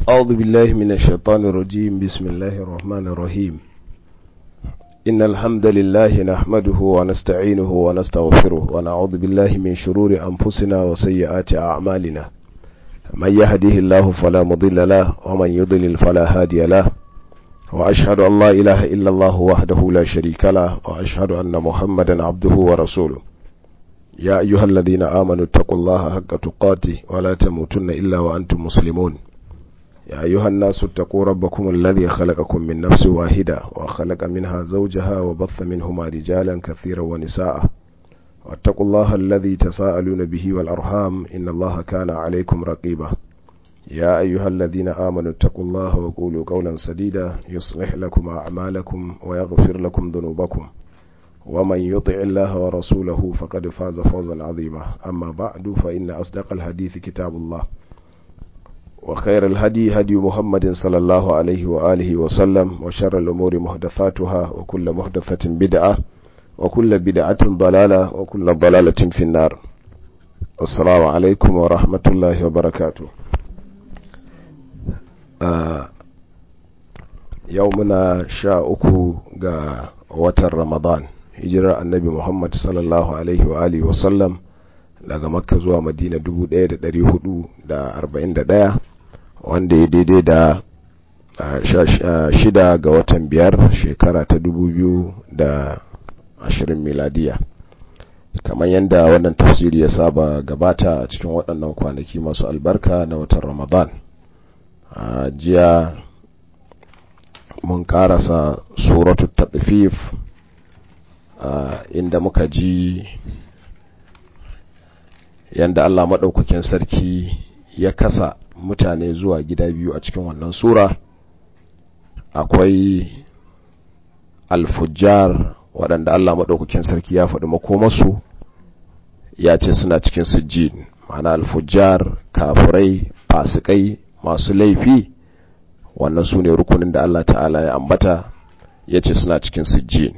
أعوذ بالله من الشيطان الرجيم بسم الله الرحمن الرحيم إن الحمد لله نحمده ونستعينه ونستغفره ونعوذ بالله من شرور أنفسنا وسيئات أعمالنا من يهده الله فلا مضل له ومن يضلل فلا هادي له وأشهد أن لا إله إلا الله وحده لا شريك له وأشهد أن محمدا عبده ورسوله يا أيها الذين آمنوا اتقوا الله حق تقاته ولا تموتن إلا وأنتم مسلمون يا أيها الناس اتقوا ربكم الذي خلقكم من نفس واحدة وخلق منها زوجها وبث منهما رجالا كثيرا ونساء واتقوا الله الذي تساءلون به والأرحام إن الله كان عليكم رقيبا يا أيها الذين آمنوا اتقوا الله وقولوا قولا سديدا يصلح لكم أعمالكم ويغفر لكم ذنوبكم ومن يطع الله ورسوله فقد فاز فوزا عظيما أما بعد فإن أصدق الحديث كتاب الله وخير الهدي هدي محمد صلى الله عليه وآله وسلم وشر الأمور محدثاتها وكل محدثة بدعة وكل بدعة ضلالة وكل ضلالة في النار السلام عليكم ورحمة الله وبركاته آه يومنا شاء أكو وتر رمضان hijirar annabi Muhammad sallallahu Alaihi wa Alihi wasallam daga makka zuwa madina 1441 wanda ya daidai da shida ga watan biyar shekara ta 2020 miladiya kamar yadda wannan tafsiri ya saba gabata a cikin waɗannan kwanaki masu albarka na watan ramadan a jiya mun karasa suratu taɗifif Uh, inda muka ji yanda Allah maɗaukakin sarki ya kasa mutane zuwa gida biyu a cikin wannan sura akwai alfujjar waɗanda Allah maɗaukakin sarki ya faɗi makomasu ya ce suna cikin sujjin ma'ana alfujjar kafurai fasikai masu laifi wannan su ne rukunin da Allah ta'ala ya ambata ya ce suna cikin sujjin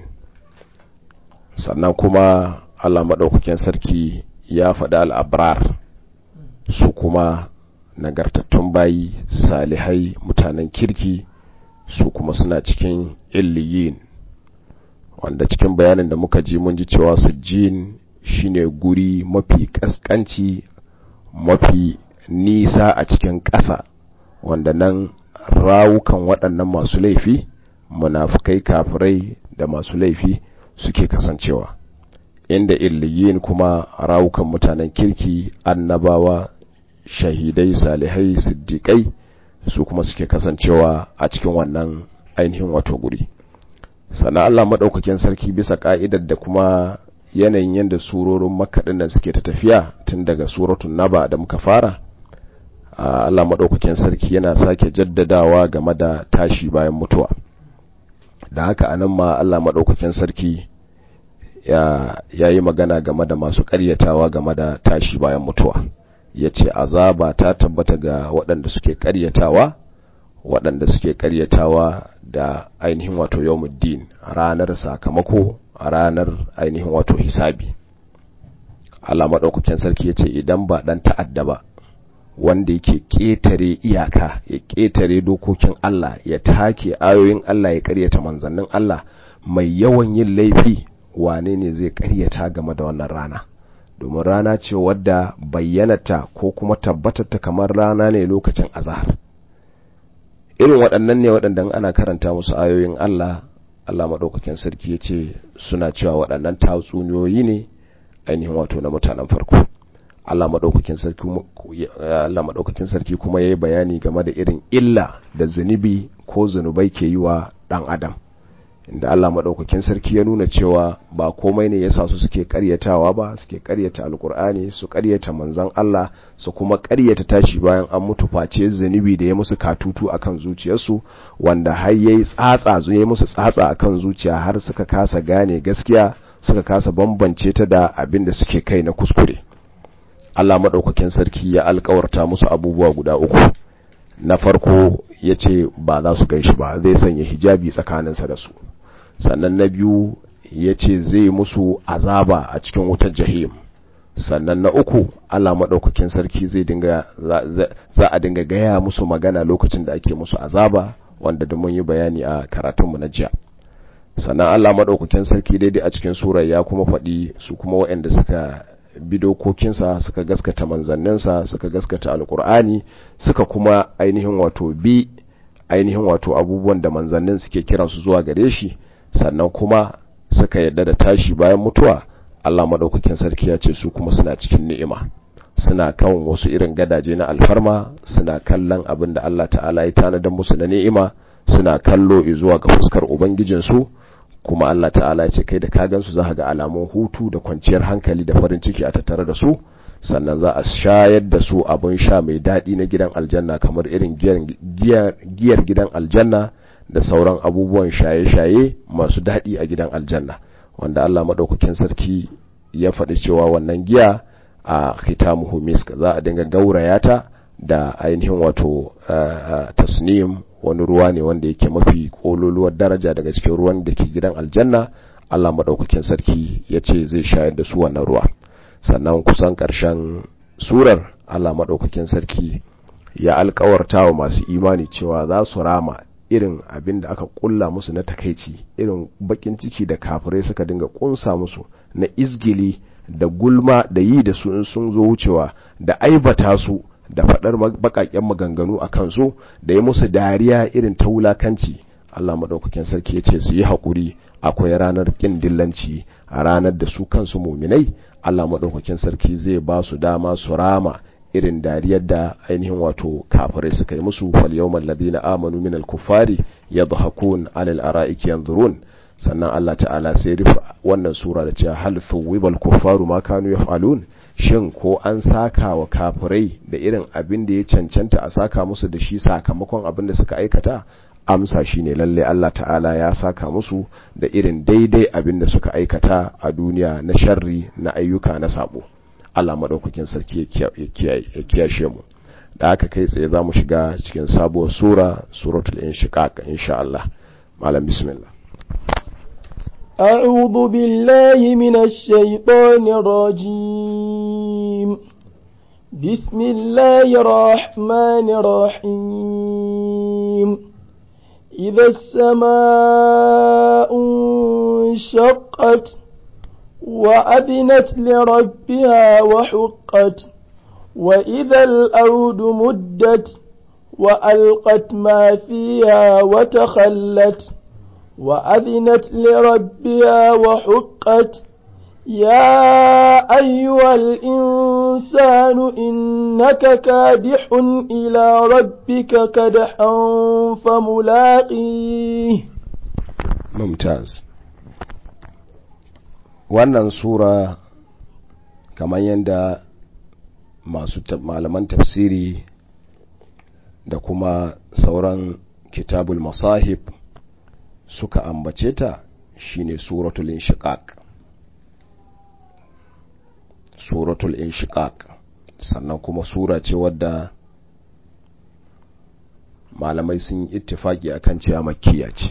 sannan kuma Allah maɗaukakin sarki ya faɗi al'abrar su kuma nagartattun bayi salihai mutanen kirki su kuma suna cikin illiyin wanda cikin bayanin da muka ji mun ji cewa sujjin shine guri mafi ƙasƙanci mafi nisa a cikin ƙasa wanda nan rawukan waɗannan masu laifi munafukai kafirai da masu laifi suke kasancewa inda illiyin kuma rawukan mutanen kirki annabawa shahidai salihai siddiƙai su kuma suke kasancewa a cikin wannan ainihin wato guri sannan Allah maɗaukakin sarki bisa ƙa'idar da kuma yanayin yadda surorin makaɗin da suke ta tafiya tun daga suratun naba da muka fara Allah maɗaukakin sarki yana sake jaddadawa game da tashi bayan mutuwa da haka anan ma Allah maɗaukakin sarki ya yi magana game da masu ƙaryatawa game da tashi bayan mutuwa ya ce azaba ta tabbata ga waɗanda suke ƙaryatawa waɗanda suke ƙaryatawa da ainihin wato yawmuddin ranar sakamako ranar ainihin wato hisabi Allah maɗaukakin sarki ya ce idan ba ɗan ta'adda ba wanda yake ƙetare iyaka ya ƙetare dokokin Allah ya take ayoyin Allah ya ƙaryata manzannin Allah mai yawan yin laifi wane ne zai ƙaryata game da wannan rana domin rana ce wadda bayyanata ko kuma tabbatata kamar rana ne lokacin azahar irin waɗannan ne waɗanda ana karanta musu ayoyin Allah Allah maɗaukakin sarki ya ce suna cewa waɗannan tatsuniyoyi ne ainihin wato na mutanen farko Allah maɗaukakin sarki kuma ya yi bayani game da irin illa da zunubi ko zunubai ke yi wa ɗan adam inda Allah maɗaukakin sarki ya nuna cewa ba komai ne yasa su suke ƙaryatawa ba suke ƙaryata alkur'ani su ƙaryata manzan Allah su kuma ƙaryata tashi bayan an mutu face zunubi da ya musu katutu akan zuciyarsu wanda har yayi tsatsa ya musu tsatsa akan zuciya har suka kasa gane gaskiya suka kasa bambance ta da abin da suke kai na kuskure Allah maɗaukakin sarki ya alkawarta musu abubuwa guda uku na farko ya ce ba za su gan shi ba zai sanya hijabi tsakaninsa da su sannan na biyu ya ce zai musu azaba a cikin wutar jahim sannan na uku Allah maɗaukakin sarki zai dinga za a dinga gaya musu magana lokacin da ake musu azaba wanda da mun yi bayani a karatunmu na jiya sannan Allah maɗaukakin sarki daidai a cikin surar ya kuma faɗi su kuma waɗanda suka bi dokokinsa suka gaskata manzanninsa suka gaskata alkur'ani suka kuma ainihin wato bi ainihin wato abubuwan da manzannin suke kiransu zuwa gare shi sannan kuma suka yadda da tashi bayan mutuwa Allah maɗaukakin sarki ya ce su kuma suna cikin ni'ima suna kan wasu irin gadaje na alfarma suna kallon abin da Allah ta'ala ya tanadar musu na ni'ima suna kallo zuwa ga fuskar ubangijinsu kuma Allah ta'ala ya ce kai da ka gansu za ga alamun hutu da kwanciyar hankali da farin ciki a tattare da su sannan za a shayar da su abin sha mai daɗi na gidan aljanna kamar irin giyar gidan aljanna da sauran abubuwan shaye-shaye masu daɗi a gidan aljanna wanda Allah maɗaukakin sarki ya faɗi cewa wannan giya a khitamuhu misk za a dinga gauraya ta da ainihin wato tasnim wani ruwa ne wanda yake mafi kololuwar daraja daga cikin ruwan da ke gidan aljanna Allah maɗaukakin sarki ya ce zai shayar da su wannan ruwa sannan kusan ƙarshen surar Allah maɗaukakin sarki ya alkawarta wa masu imani cewa za su rama irin abin da aka kulla musu na takaici irin bakin ciki da kafirai suka dinga kunsa musu na izgili da gulma da yi da su in sun zo wucewa da aibata su da faɗar baƙaƙen maganganu a kansu da yi musu dariya irin ta wulakanci Allah maɗaukakin sarki ya ce su yi haƙuri akwai ranar ƙin dillanci a ranar da su kansu muminai Allah maɗaukakin sarki zai ba su dama su rama irin dariyar da ainihin wato kafirai suka yi musu fal yawmal ladina amanu minal kuffari yadhakun alal ara'iki yanzurun sannan Allah ta'ala sai rufe wannan sura da cewa hal thuwibal kuffaru ma kanu yaf'alun shin ko an saka wa kafirai da irin abin da ya cancanta a saka musu da shi sakamakon abin da suka aikata amsa shine lalle Allah ta'ala ya saka musu da irin daidai abin da suka aikata a duniya na sharri na ayyuka na sabo Allah madaukakin sarki ya kiyashe mu da aka kai tsaye za mu shiga cikin sabuwar sura suratul inshiqaq insha Allah malam bismillah أعوذ بالله من الشيطان الرجيم بسم الله الرحمن الرحيم إذا السماء انشقت وأذنت لربها وحقت وإذا الأرض مدت وألقت ما فيها وتخلت وأذنت لربها وحقت يا أيها الإنسان إنك كادح إلى ربك كدحا فملاقيه ممتاز wannan sura kamar yadda masu malaman tafsiri da kuma sauran kitabul masahib suka ambace ta shine suratul inshiqaq suratul inshiqaq sannan kuma sura ce wadda malamai sun yi ittifaki akan cewa makkiya ce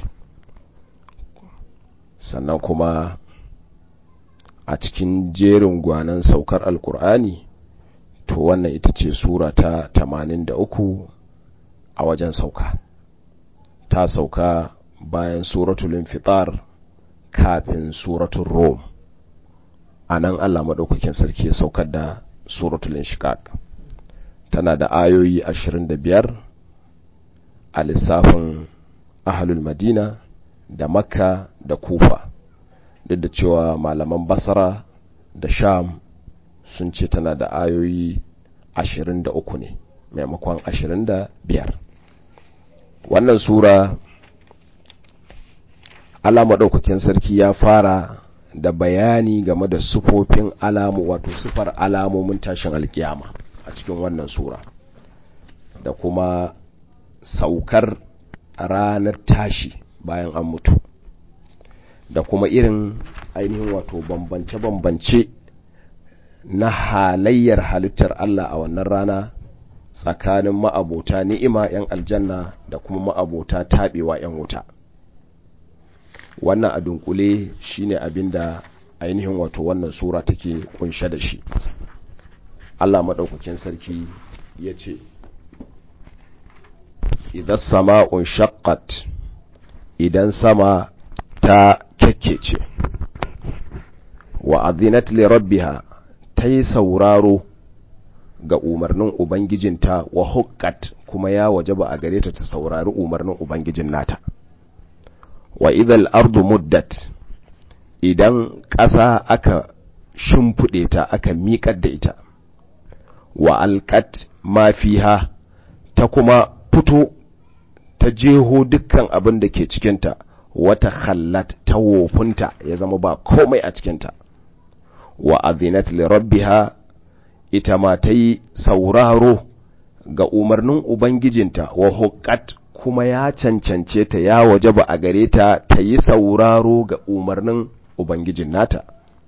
sannan kuma a cikin jerin gwanan saukar alkur'ani to wannan ita ce sura ta 83 a wajen sauka ta sauka bayan suratul infitar kafin suratul rom a nan Allah maɗaukakin sarki ya saukar da suratul inshiqaq tana da ayoyi 25 a lissafin ahalul madina da makka da kufa duk da cewa malaman basara da sham sun ce tana da ayoyi 23 ne maimakon 25 wannan sura Allah maɗaukakin sarki ya fara da bayani game da sufofin alamu wato sufar alamomin tashin alkiyama a cikin wannan sura da kuma saukar ranar tashi bayan an mutu da kuma irin ainihin wato bambance-bambance na halayyar halittar Allah a wannan rana tsakanin ma'abota ni'ima 'yan aljanna da kuma ma'abota taɓewa 'yan wuta wannan a dunkule shine abin da ainihin wato wannan sura take kunshe da shi Allah maɗaukakin sarki ya ce idan sama'un shaqqat idan sama ta kyakkece wa azinat li rabbiha ta yi sauraro ga umarnin ubangijinta wa hukkat kuma ya wajaba a gare ta ta saurari umarnin ubangijin nata wa idal ardu muddat idan ƙasa aka shimfiɗe ta aka miƙar da ita wa alƙat ma fiha ta kuma fito ta jeho dukkan abin da ke cikinta wata khallat ta wofinta ya zama ba komai a cikinta wa azinat li rabbiha ita ma ta yi sauraro ga umarnin ubangijinta wa hukat kuma ya cancance ta ya waje ba a gare ta ta yi sauraro ga umarnin ubangijin nata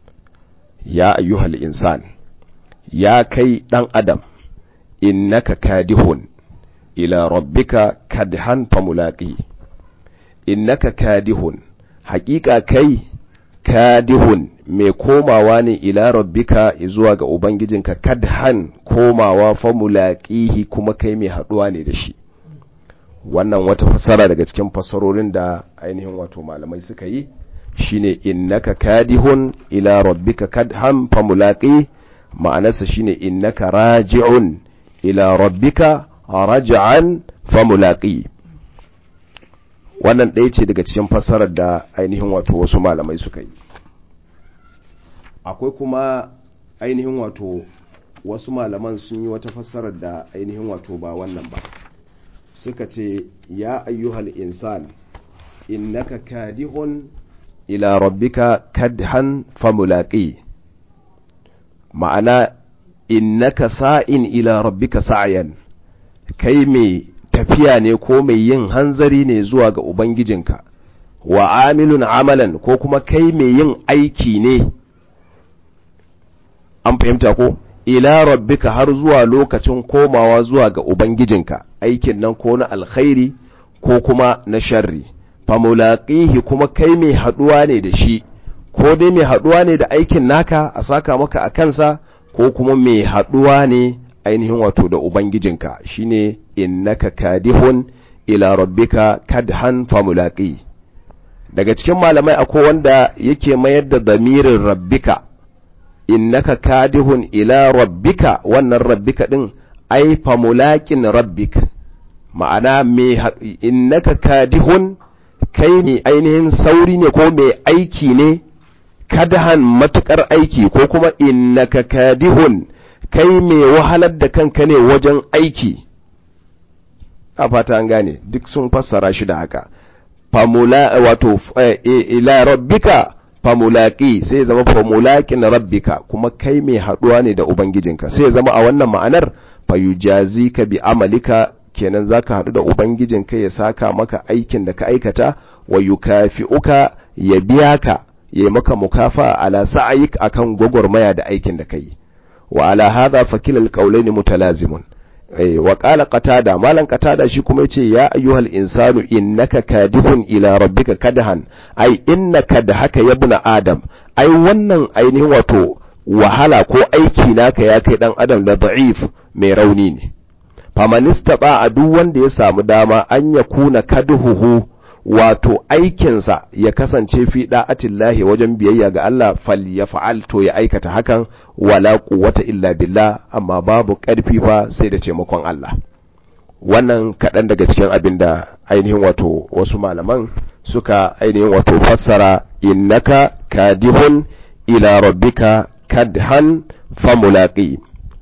ya ayyuhal insan ya kai ɗan adam innaka kadihun ila rabbika kadhan famulaqi innaka kadihun haƙiƙa kai kadihun mai komawa ne ila rabbika zuwa ga ubangijinka kadhan komawa famulaqihi kuma kai mai haɗuwa ne da shi wannan wata fasara daga cikin fasarorin da ainihin wato malamai suka yi shine innaka kadihun ila rabbika kadhan famulaqi ma'anarsa shine innaka raji'un ila rabbika raj'an famulaqi wannan ɗaya ce daga cikin fassarar da ainihin wato wasu malamai suka yi akwai kuma ainihin wato wasu malaman sun yi wata fassarar da ainihin wato ba wannan ba suka ce ya ayyuhal insan innaka kadihun ila rabbika kadhan famulaqi ma'ana innaka sa'in ila rabbika sa'yan kai mai tafiya ne ko mai yin hanzari ne zuwa ga ubangijinka wa amilun amalan ko kuma kai mai yin aiki ne an fahimta ko ila rabbika har zuwa lokacin komawa zuwa ga ubangijinka aikin nan ko na alkhairi ko kuma na sharri famulaqihi kuma kai mai haduwa ne da shi ko dai mai haduwa ne da aikin naka a saka maka a kansa ko kuma mai haduwa ne ainihin wato da ubangijinka shine innaka kadihun ila rabbika kadhan famulaqi daga cikin malamai akwai wanda yake mayar da damirin rabbika innaka kadihun ila rabbika wannan rabbika din ai famulaqin rabbik ma'ana me innaka kadihun kai ne ainihin sauri ne ko mai aiki ne kadhan matukar aiki ko kuma innaka kadihun kai mai wahalar da kanka ne wajen aiki a fata an gane duk sun fassara shi da haka famula wato ila rabbika famulaki sai zama famulakin rabbika kuma kai mai haduwa ne da ubangijinka sai zama a wannan ma'anar fayujazika bi amalika kenan zaka hadu da ubangijinka ya saka maka aikin da ka aikata wa yukafi'uka ya biya ka ya maka mukafa ala sa'ayik akan gwagwarmaya da aikin da kai wa ala hadha fakil alqawlaini mutalazimun eh wa qala qatada malan qatada shi kuma yace ya ayyuhal insanu innaka kadihun ila rabbika kadhan ai innaka da haka yabna adam ai wannan ainihin wato wahala ko aiki naka ya kai dan adam da da'if mai rauni ne famanista ba a duk wanda ya samu dama an ya kuna kaduhuhu wato aikinsa ya kasance fi da'atillahi wajen biyayya ga Allah fal ya fa'al to ya aikata hakan wala quwwata illa billah amma babu ƙarfi fa sai da taimakon Allah wannan kaɗan daga cikin abin da ainihin wato wasu malaman suka ainihin wato fassara innaka kadihun ila rabbika kadhan famulaqi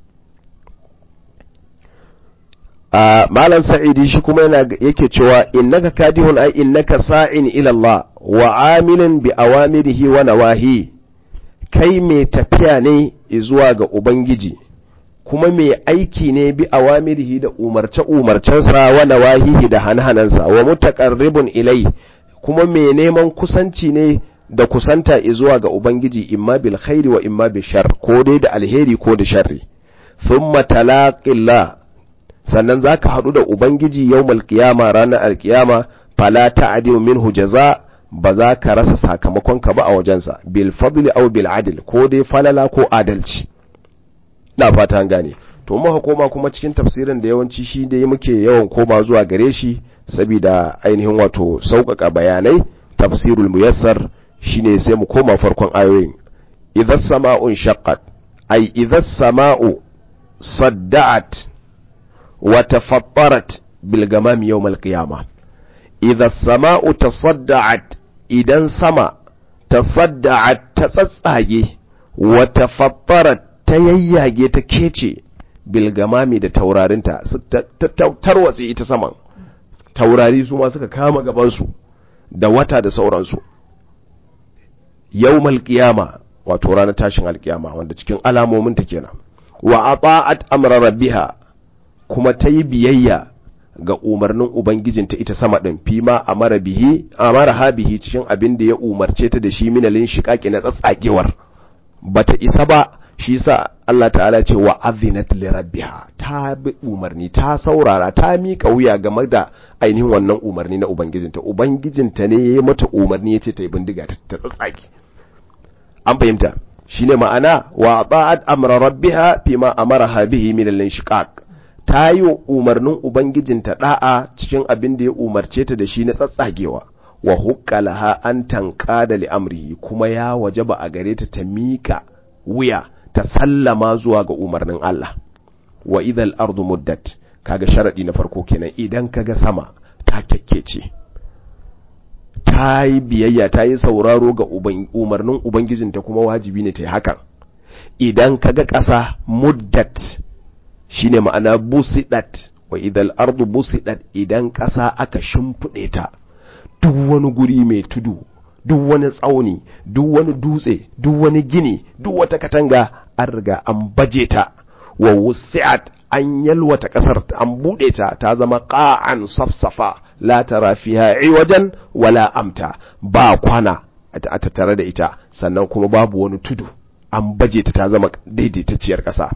a malam sa'idi shi kuma yana yake cewa innaka kadihun ai innaka sa'in ila Allah wa amilin bi awamirihi wa nawahi kai mai tafiya ne zuwa ga ubangiji kuma mai aiki ne bi awamirihi da umarce umarcensa wa nawahihi da hanhanansa wa mutaqarribun ilai kuma mai neman kusanci ne da kusanta zuwa ga ubangiji imma bil khairi wa imma bil shar ko dai da alheri ko da sharri thumma talaqillah sannan za ka haɗu da Ubangiji yau malkiyama ranar alkiyama fala ta'adilu minhu jaza ba za ka rasa sakamakonka ba a wajensa bil fadli aw bil adl ko dai falala ko adalci na fata an gane to muka koma kuma cikin tafsirin da yawanci shi da muke yawan koma zuwa gare shi saboda ainihin wato sauƙaƙa bayanai tafsirul muyassar shine sai mu koma farkon ayoyin idza sama'un shaqqat ay idza sama'u sadda'at wa tafattarat bil gamam yawm al qiyamah idza sama'u tasadda'at idan sama tasadda'at ta tsatsage wa tafattarat ta yayyage ta kece bilgamami da taurarinta tarwatse ita saman taurari su ma suka kama gabansu da wata da sauransu yawmal qiyama wato ranar tashin alkiyama wanda cikin alamomin ta kenan wa ata'at amra rabbiha kuma ta yi biyayya ga umarnin ubangijinta ita sama din fima amara bihi amara ha bihi cikin abin da ya umarce ta da shi minalin shiqaqi na tsatsagewar bata isa ba shi sa Allah ta'ala ce wa azinat li rabbiha ta bi umarni ta saurara ta miƙa wuya game da ainihin wannan umarni na ubangijinta ubangijinta ne yayi mata umarni yace ta yi bindiga ta tsatsaki an fahimta shine ma'ana wa ta'at amra rabbiha fima amaraha bihi min al-inshiqaq ta yi umarnin ubangijinta da'a cikin abin da ya umarce ta da shi na tsatsagewa wa huqqalaha an tanqada li amrihi kuma ya wajaba a gare ta ta miƙa wuya ta sallama zuwa ga umarnin Allah wa idal ardu muddat kaga sharadi na farko kenan idan kaga sama ta kyakkece ta yi biyayya ta yi sauraro ga umarnin ubangijinta kuma wajibi ne ta yi hakan idan kaga ƙasa muddat shine ma'ana busidat wa idal ardu busidat idan ƙasa aka shimfiɗe ta duk wani guri mai tudu duk wani tsauni duk wani dutse duk wani gini duk wata katanga an riga an baje ta wa wusi'at an yalwata kasar an bude ta ta zama qa'an safsafa la tara fiha iwajan wala amta ba kwana a tattare da ita sannan kuma babu wani tudu an baje ta ta zama daidaitacciyar kasa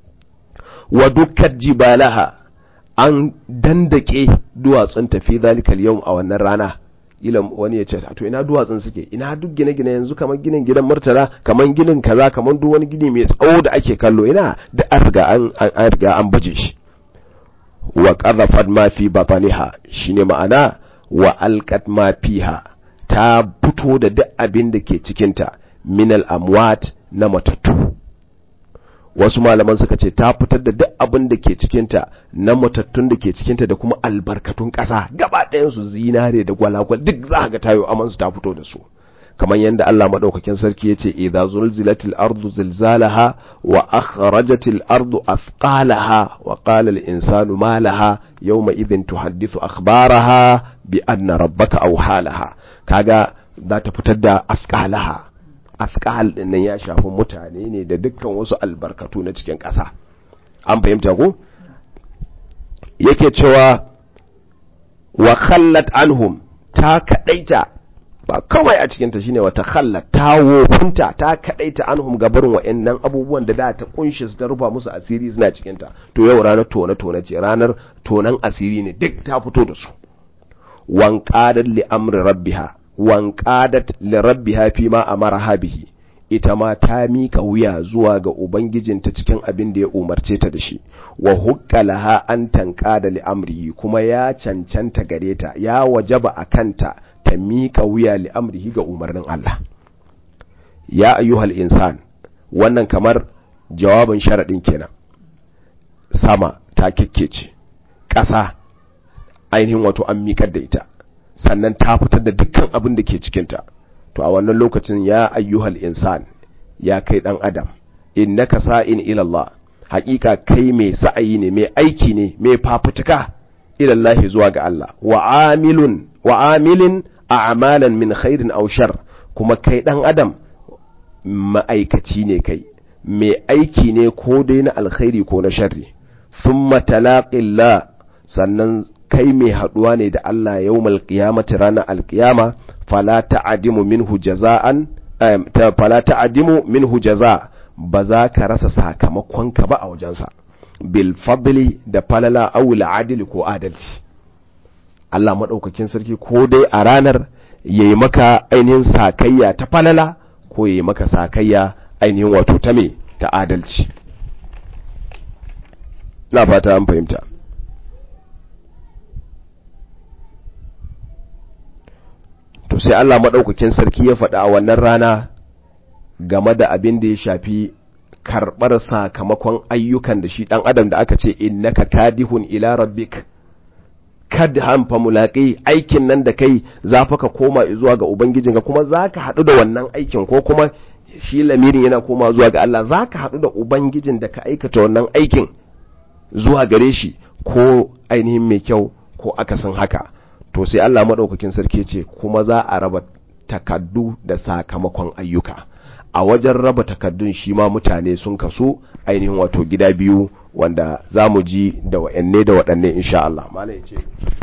wa dukkan jibalaha an dandake duwatsun tafi zalikal yau a wannan rana ila wani ya ce to ina duwatsun suke ina duk gine-gine yanzu kamar ginin gidan murtala kamar ginin kaza kamar duk wani gini mai tsawo da ake kallo ina da an riga an an riga an baje shi wa qadhafat ma fi batniha shine ma'ana wa alqat ma fiha ta fito da duk abin da ke cikin ta min al amwat na matattu wasu malaman suka ce ta fitar da duk abin da ke cikinta na matattun da ke cikinta da kuma albarkatun ƙasa gaba ɗayansu zinare da gwalagwal duk za ga tayo amansu ta fito da su kamar yadda Allah madaukakin sarki yace idza zulzilatil ardu zilzalaha wa akhrajatil ardu athqalaha wa qala al insanu ma laha yawma idhin tuhaddithu akhbaraha bi anna rabbaka awhalaha kaga za ta fitar da athqalaha afkal din nan ya shafi mutane ne da dukkan wasu albarkatu na cikin ƙasa an fahimta ko yake cewa wa khallat anhum ta kadaita ba kawai a cikinta shine wata khallat ta wofinta ta kadaita anhum gabarin wa'annan abubuwan da da ta kunshi su ta rufa musu asiri suna cikinta to yau ranar tona tona ce ranar tonan asiri ne duk ta fito da su wan qadat li amri rabbiha wanƙadat lirabbiha fi ma amaraha bihi ita ma ta mika wuya zuwa ga ubangijinta cikin abin da ya umarce ta da shi wa huqqalaha an tanqada li amrihi kuma ya cancanta gare ta ya wajaba a kanta ta mika wuya li amrihi ga umarnin Allah ya ayyuhal insan wannan kamar jawabin sharadin kenan sama ta kikkece ƙasa ainihin wato an miƙar da ita sannan ta fitar da dukkan abin da ke cikinta to a wannan lokacin ya ayyuhal insan ya kai dan adam innaka sa'in ila Allah haƙiƙa kai mai sa'ayi ne mai aiki ne mai fafutuka ila Allah zuwa ga Allah wa amilun wa amilin a'malan min khairin aw shar kuma kai dan adam ma'aikaci ne kai mai aiki ne ko dai na alkhairi ko na sharri thumma talaqillah sannan kai mai haduwa ne da Allah yawmal qiyamati ranar alqiyama fala ta'dimu minhu jaza'an fala ta'dimu minhu jaza ba za ka rasa sakamakon ka ba a wajensa bil fadli da falala aw al ko adalci Allah madaukakin sarki ko dai a ranar yayi maka ainihin sakayya ta falala ko yayi maka sakayya ainihin wato ta me ta adalci na fata an fahimta to sai Allah maɗaukakin sarki ya faɗa a wannan rana game da abin da ya shafi karɓar sakamakon ayyukan da shi ɗan adam da aka ce innaka kadihun ila rabbik kad hanfa mulaƙi aikin nan da kai za fa ka koma zuwa ga ubangijinka kuma za ka haɗu da wannan aikin ko kuma shi lamirin yana koma zuwa ga Allah za ka haɗu da ubangijin da ka aikata wannan aikin zuwa gare shi ko ainihin mai kyau ko akasin haka to sai Allah maɗaukakin sarki ce kuma za a raba takaddu da sakamakon ayyuka a wajen raba takaddun shi ma mutane sun kaso ainihin wato gida biyu wanda za mu ji da wa'anne da waɗanne insha Allah malai ce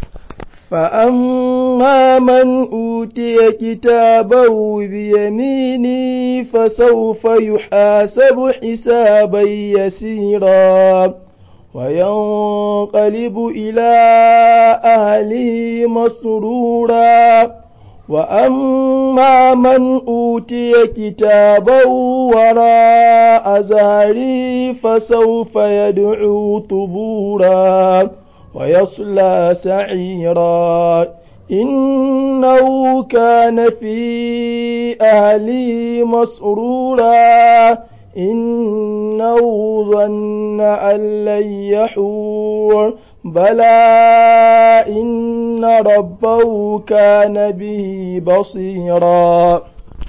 فأما من أوتي كتابه بيمينه فسوف يحاسب حسابا يسيرا وينقلب إلى أهله مسرورا وأما من أوتي كتابه وراء زهري فسوف يدعو ثبورا ويصلى سعيرا إنه كان في أهله مسرورا إنه ظن أن لن يحور بلى إن ربه كان به بصيرا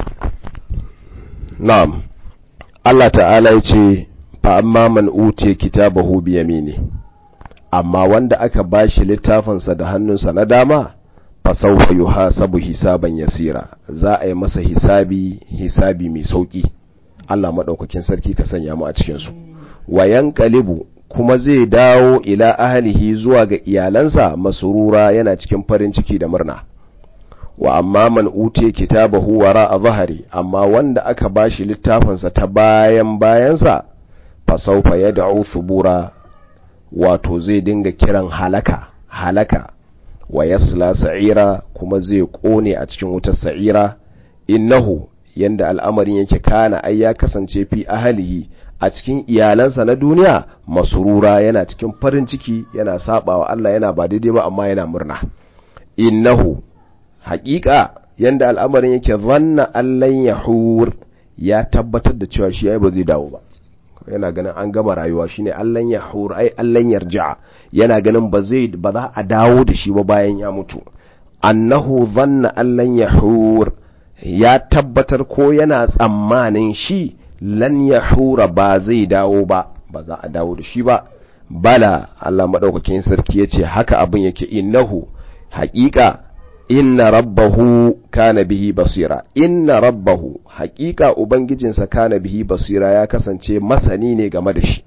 نعم الله تعالى يقول فأما من أوتي كتابه بيمينه amma wanda aka bashi littafinsa da hannunsa na dama fasaufa yuhasabu hisaban yasira za a yi masa hisabi hisabi mai sauki Allah madaukakin sarki ka sanya mu a cikin su wayan qalibu kuma zai dawo ila ahlihi zuwa ga iyalansa masurura yana cikin farin ciki da murna wa amma man utiya kitabahu wara a zahari amma wanda aka bashi littafinsa ta bayan bayansa fasaufa yad'u thubura wato zai dinga kiran halaka halaka wa yasla sa'ira kuma zai kone a cikin wutar sa'ira innahu yanda al'amarin yake kana ai ya kasance fi ahalihi a cikin iyalansa na duniya masurura yana cikin farin ciki yana sabawa Allah yana ba daidai ba amma yana murna innahu haƙiƙa yanda al'amarin yake zanna allan yahur ya tabbatar da cewa shi ai ba zai dawo ba yana ganin an gama rayuwa shine allan yahur ai allan yarja yana ganin ba zai ba za a dawo da shi ba bayan ya mutu annahu zanna allan yahur ya tabbatar ko yana tsammanin shi lan yahura ba zai dawo ba ba za a dawo da shi ba bala Allah madaukakin sarki yace haka abin yake innahu haƙiƙa inna rabbahu kana bihi basira inna rabbahu haƙiƙa ubangijinsa kana bihi basira ya kasance masani ne game da shi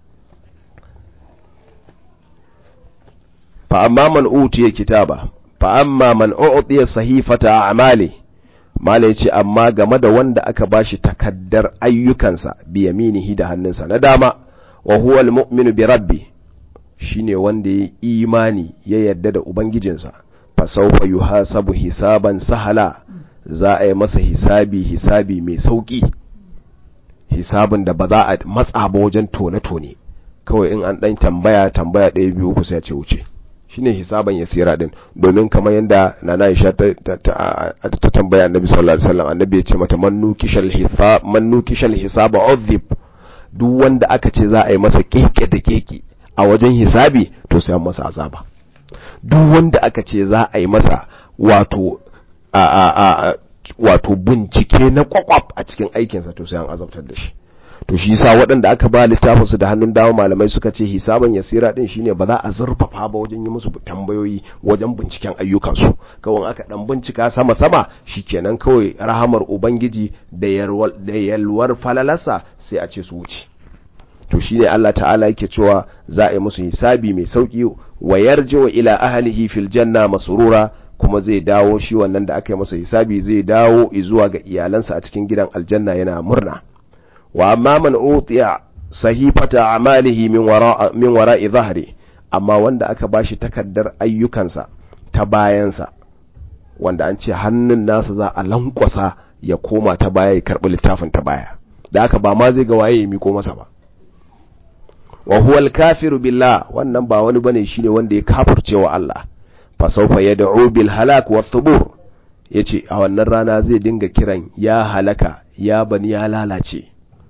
fa amma man utiya kitaba fa amma man u'tiya sahifata a'mali mala yace amma game da wanda aka bashi takaddar ayyukansa bi yaminihi da hannunsa na dama wa huwa almu'minu bi rabbi shine wanda ya imani ya yarda da ubangijinsa fa sawfa yuhasabu hisaban sahala za a yi masa hisabi hisabi mai sauki hisabin da ba za a matsa ba wajen tone-tone kawai in an dan tambaya tambaya ɗaya biyu uku sai ya ce wuce shine hisaban yasira din domin kamar yadda nana Aisha ta, ta, tambaya Annabi sallallahu alaihi wasallam Annabi ya ce mata man nukishal hisab man nukishal hisaba udhib duk wanda aka ce za a yi masa keke da keke a wajen hisabi to sai an masa azaba duk wanda aka ce za a yi masa wato a a a wato bincike na kwakwaf a cikin aikinsa to sai an azabtar da shi to shi yasa waɗanda aka ba littafin su da hannun dawo malamai suka ce hisaban yasira din shine ba za a zurfafa ba wajen yi musu tambayoyi wajen binciken ayyukansu kawai aka dan bincika sama sama shikenan kawai rahamar ubangiji da yalwar da yalwar falalarsa sai a ce su wuce to shine Allah ta'ala yake cewa za a yi musu hisabi mai sauki wa yarji'u ila ahlihi fil janna masrura kuma zai dawo shi wannan da aka yi masa hisabi zai dawo zuwa ga iyalansa a cikin gidan aljanna yana murna wa amma man utiya sahifata amalihi min wara min wara'i dhahri amma wanda aka bashi takaddar ayyukansa ta bayansa wanda an ce hannun nasa za a lankwasa ya koma ta baya ya karbi littafin ta baya da haka ba ma zai ga waye ya miko masa ba wa huwa al-kafiru billah wannan ba wani bane shine wanda ya kafirce wa Allah fa sawfa yad'u bil halak wa thubur yace a wannan rana zai dinga kiran ya halaka ya bani ya lalace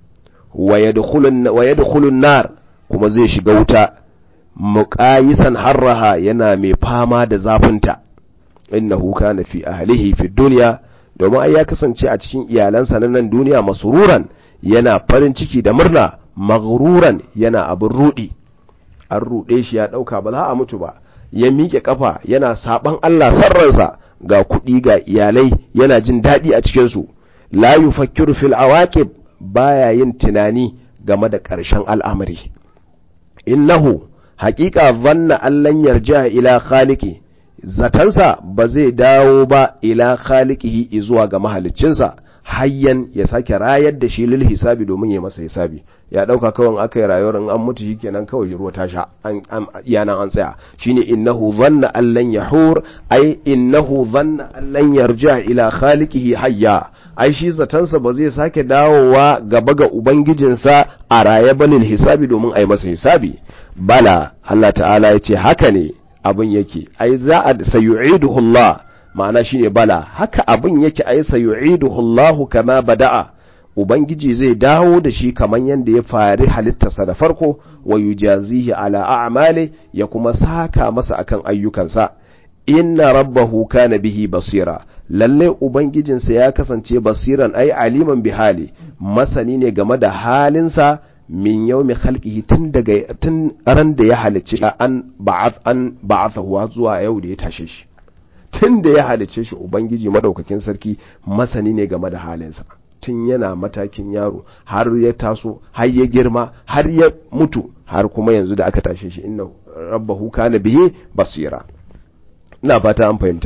wa yadkhulun wa yadkhulun nar kuma zai shiga wuta muqayisan harraha yana mai fama da zafinta innahu kana fi ahlihi fi dunya domin ai ya kasance a cikin iyalansa na nan duniya masururan yana farin ciki da murna maghruran yana abin rudi an rude shi ya dauka ba za a mutu ba ya miƙe kafa yana saban Allah sarransa ga kuɗi ga iyalai yana jin daɗi a cikin su la yufakkiru fil awaqib baya yin tunani game da ƙarshen al'amari innahu haƙiƙa zanna allan yarja ila khaliqi zatansa ba zai dawo ba ila khaliqihi zuwa ga mahaliccinsa hayyan ya sake rayar da shi lil hisabi domin ya masa hisabi ya dauka kawai aka yi rayuwar in an mutu shikenan kawai ruwa ta sha an iyanan an tsaya shine innahu dhanna an lan yahur ai innahu dhanna an lan yarja ila khaliqihi hayya ai shi zatansa ba zai sake dawowa gaba ga ubangijinsa a raye ba lil hisabi domin ai masa hisabi bala Allah ta'ala ya ce haka ne abin yake ai za a sayu'iduhu Allah ma'ana shine bala haka abin yake ai sayu'iduhu Allah kama bada'a ubangiji zai dawo da shi kaman yanda ya fari halittarsa da farko wa yujazihi ala a'mali ya kuma saka masa akan ayyukansa inna rabbahu kana bihi basira lalle ubangijinsa ya kasance basiran ai aliman bihali masani ne game da halinsa min yaumi khalqihi tun daga tun ran da ya halicce an ba'ath an ba'athahu zuwa yau da ya tashe shi tun da ya halicce shi ubangiji madaukakin sarki masani ne game da halinsa tun yana matakin yaro har ya taso har ya girma har ya mutu har kuma yanzu da aka tashe shi inna rabbahu kana bihi basira ina fata an fahimta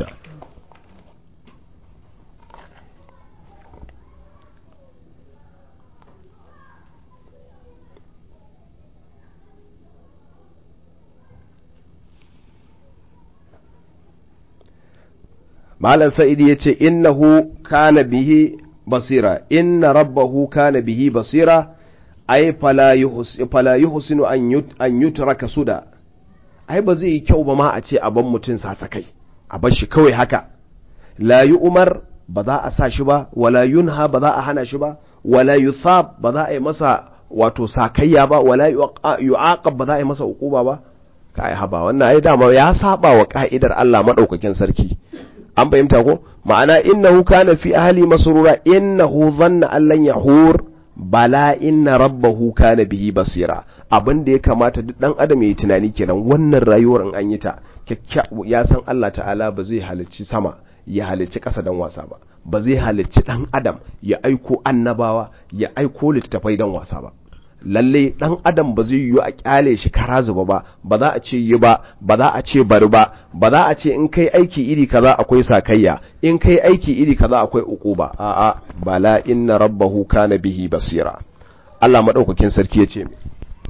malam sa'idi ya ce innahu kana bihi basira inna rabbahu kana bihi basira ai fala yuhsinu an yutraka suda ai ba zai yi kyau ba ma a ce a ban mutum sasakai a bar shi kawai haka la umar ba za a sa shi ba wala yunha ba za a hana shi ba wala yuthab ba za a yi masa wato sakayya ba wala yu'aqab ba za a yi masa uquba ba kai haba wannan ai dama ya saba wa ka'idar Allah madaukakin sarki an fahimta ko ma'ana innahu kana fi ahli masrura innahu dhanna an lan yahur bala inna rabbahu kana bihi basira abin da ya kamata duk dan adam yayi tunani kenan wannan rayuwar in an yi ta ya san Allah ta'ala ba zai halicci sama ya halicci ƙasa dan wasa ba ba zai halicci dan adam ya aiko annabawa ya aiko littattafai dan wasa ba lalle dan adam ba zai yiwu a kyale shi kara zuba ba ba za a ce yi ba ba za a ce bari ba ba za a ce in kai aiki iri kaza akwai sakayya in kai aiki iri kaza akwai uquba a'a bala inna rabbahu kana bihi basira Allah madaukakin sarki yace me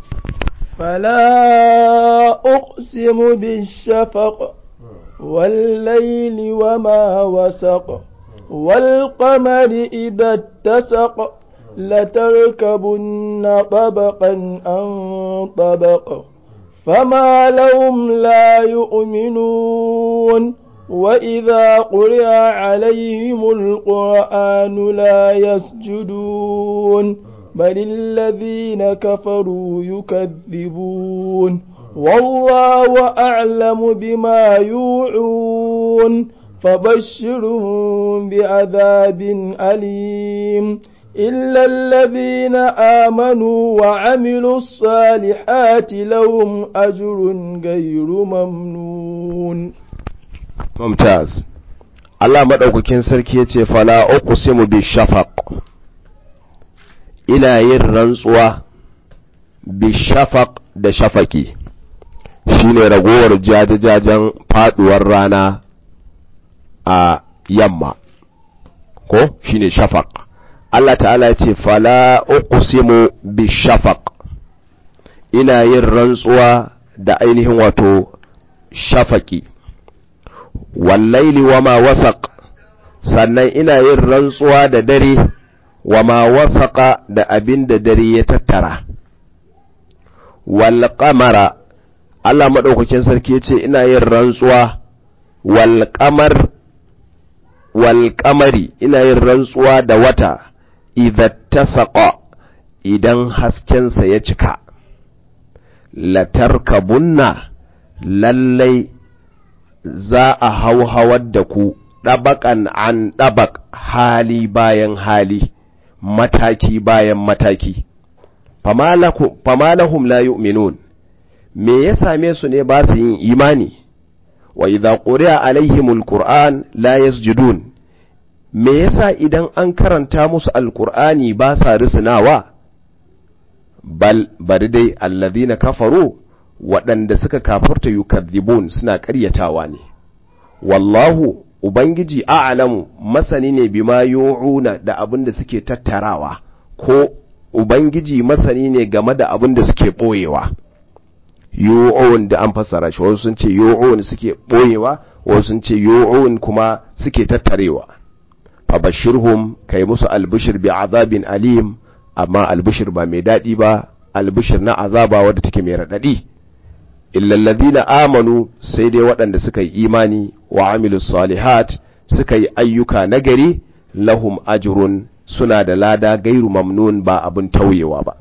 فلا أقسم بالشفق والليل وما وسق والقمر إذا اتسق لتركبن طبقا عن طبق فما لهم لا يؤمنون وإذا قرئ عليهم القرآن لا يسجدون بل الذين كفروا يكذبون والله أعلم بما يوعون فبشرهم بعذاب أليم إلا الذين آمنوا وعملوا الصالحات لهم أجر غير ممنون ممتاز Allah maɗaukakin sarki ya ce, Fala uqsimu bi shafaq ina yin rantsuwa bi shafaq da shafaki, shi ne ragowar jajajajen faɗuwar rana a yamma, ko shi ne shafaq. Allah ta'ala ce fala uqsimu bi shafaq ina yin rantsuwa da ainihin wato shafaki wallaili wama wasaq sannan ina yin rantsuwa da dare wama wasaqa da abin da dare ya tattara wal qamara Allah madaukakin sarki yace ina yin rantsuwa wal qamar wal qamari ina yin rantsuwa da wata idza tasaqa idan haskensa ya cika latarkabunna lallai za a hauhawar da ku ɗabaƙan an ɗabak hali bayan hali mataki bayan mataki famalahum la yu'minun me ya same su ne ba su yin imani wa idza quri'a alaihimul qur'an la yasjudun me yasa idan an karanta musu alqur'ani ba sa risinawa bal bari dai allazina kafaru waɗanda suka kafarta yukadzibun suna ƙaryatawa ne wallahu ubangiji a'lamu masani ne bima yu'una da abin da suke tattarawa ko ubangiji masani ne game da abin da suke boyewa yu'un da an fassara shi wasu sun ce yu'un suke boyewa wasu sun ce yu'un kuma suke tattarewa fabashirhum kai musu albishir bi azabin alim amma albishir ba mai daɗi ba albishir na azaba wadda take mai raɗaɗi illallazina amanu sai dai waɗanda suka yi imani wa amilus salihat suka yi ayyuka nagari lahum ajrun suna da lada gairu mamnun ba abin tauyewa ba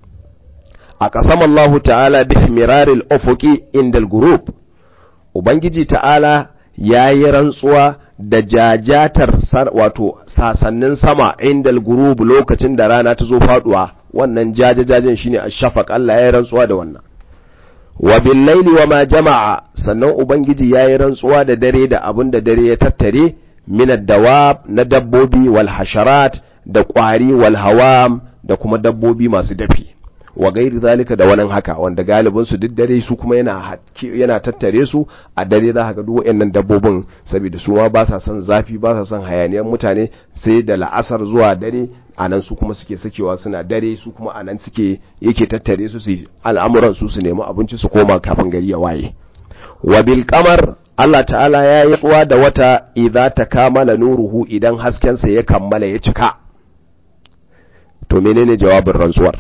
a ƙasam Allah ta'ala bi miraril ufuqi indal group ubangiji ta'ala ya yi rantsuwa da jajatar wato sasannin sama indal group lokacin da rana ta zo faduwa wannan jajajajen shine ashafaq Allah ya yi rantsuwa da wannan wa billaili wa ma jama'a sannan ubangiji ya yi rantsuwa da dare da abin da dare ya tattare minad dawab na dabbobi wal hasharat da ƙwari wal hawam da kuma dabbobi masu dafi wa gairi zalika da wani haka wanda galibin su duk dare su kuma yana yana tattare su a dare za ka ga duk wayannan dabbobin saboda su ma ba sa son zafi ba sa son hayaniyar mutane sai da la'asar zuwa dare anan su kuma suke sakewa suna dare su kuma anan suke yake tattare su su al'amuran su su nemi abinci su koma kafin gari ya waye wa bil qamar Allah ta'ala ya yi tsuwa da wata idza takamala nuruhu idan haskensa ya kammala ya cika to menene jawabin rantsuwar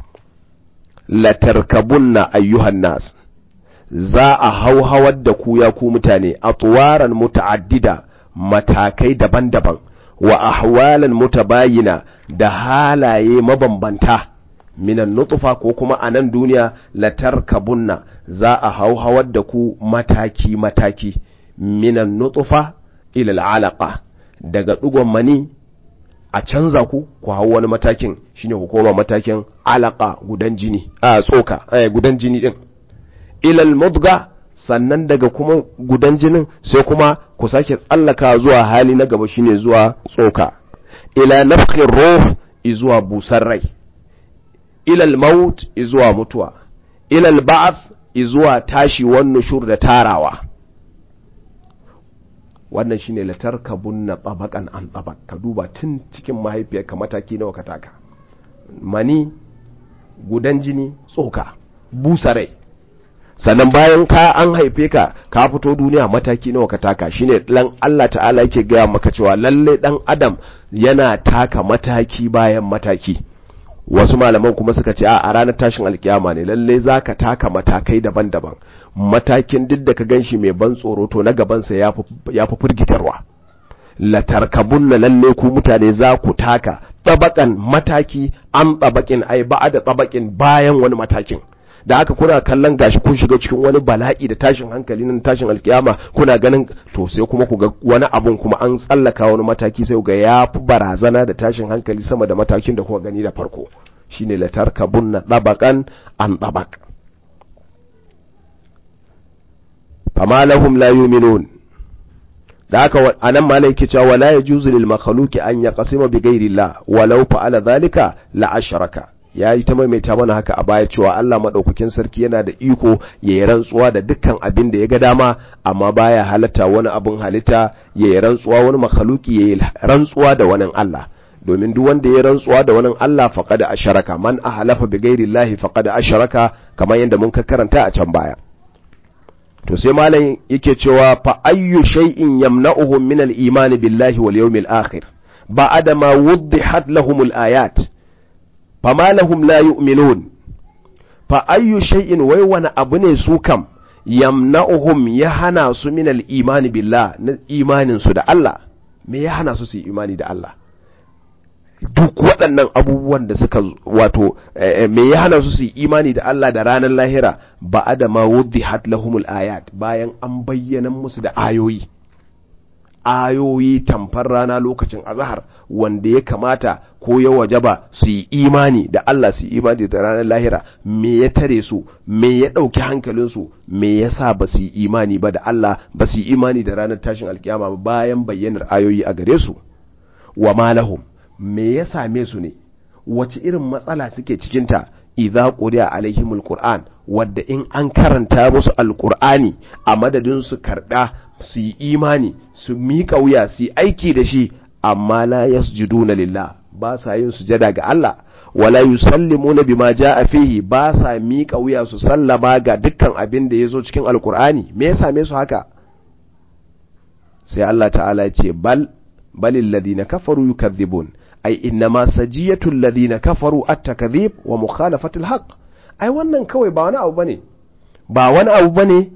latarkabunna ayyuhan nas za a hauhawar da ku ya ku mutane a tuwaran muta'addida matakai daban-daban wa ahwalan mutabayina da halaye mabambanta minan nutfa ko kuma a nan duniya latarkabunna za a hauhawar da ku mataki-mataki minan nutfa ilal alaqa daga dugon mani a canza ku ku hau wani matakin shine ku koma matakin alaka gudan jini a tsoka eh gudan jini din ilal mudga sannan daga kuma gudan jinin sai kuma ku sake tsallaka zuwa hali na gaba shine zuwa tsoka ila nafkhir ruh izuwa busar rai ilal maut izuwa mutuwa ilal ba'ath izuwa tashi wan nushur da tarawa wannan shine latarkabunna tabaqan an tabaq ka duba tun cikin mahaifiyarka mataki nawa ka taka mani gudan jini tsoka busarai sannan bayan ka an haife ka ka fito duniya mataki nawa ka taka shine dan Allah ta'ala yake gaya maka cewa lalle dan adam yana taka mataki bayan mataki wasu malaman kuma suka ce a ranar tashin alkiyama ne lalle zaka taka matakai daban-daban matakin duk da ka ganshi mai ban tsoro to na gabansa ya fi firgitarwa latarkabun na lalle ku mutane za ku taka tsabakan mataki an tsabakin ai ba da tsabakin bayan wani matakin da haka kuna kallon gashi kun shiga cikin wani bala'i da tashin hankali nan tashin alkiyama kuna ganin to sai kuma ku ga wani abun kuma an tsallaka wani mataki sai ga ya fi barazana da tashin hankali sama da matakin da kuka gani da farko shine latarkabun na tsabakan an tsabak fama lahum la yu'minun da haka anan malai yake cewa wala yajuzu lil makhluqi an yaqsima bi ghairi Allah walau fa'ala dhalika la ashraka yayi ta maimaita mana haka a baya cewa Allah madaukakin sarki yana da iko ya yi rantsuwa da dukkan abin da ya ga dama amma baya halatta wani abin halitta ya yi rantsuwa wani makhluqi ya yi rantsuwa da wani Allah domin duk wanda ya rantsuwa da wani Allah faqad asharaka man ahlafa bi ghairi Allah faqad asharaka kamar yadda mun karanta a can baya to sai malam yake cewa fa ayyu shay'in yamna'uhum min al-iman billahi wal yawmil akhir ba'da ma wuddihat lahum al-ayat fama lahum la yu'minun fa ayyu shay'in wai wani abu ne su kam yamna'uhum ya hana su min al-imani billah na imanin su da Allah me ya hana su su imani da Allah duk waɗannan abubuwan da suka wato me ya hana su su imani da Allah da ranar lahira ba da ma wuddihat lahumul ayat bayan an bayyana musu da ayoyi ayoyi tamfar rana lokacin azahar wanda ya kamata ko ya wajaba su yi imani da Allah su yi imani da ranar lahira me ya tare su me ya ɗauki hankalinsu me ya sa ba su yi imani ba da Allah ba su yi imani da ranar tashin alkiyama ba bayan bayyanar ayoyi a gare su wa malahum me ya same su ne wace irin matsala suke cikinta idza quriya alaihimul qur'an wadda in an karanta musu alqur'ani a madadin su karda su yi imani su miƙa wuya su yi aiki da shi amma la yasjuduna lillah ba sa yin sujada ga Allah wala yusallimuna bima jaa fihi ba sa miƙa wuya su sallama ga dukkan abin da yazo cikin alqur'ani me ya same su haka sai Allah ta'ala ya ce bal balil ladina kafaru yukadhibun ai innama sajiyatul ladina kafaru at-takdhib wa mukhalafatul haqq ai wannan kawai ba wani abu bane ba wani abu bane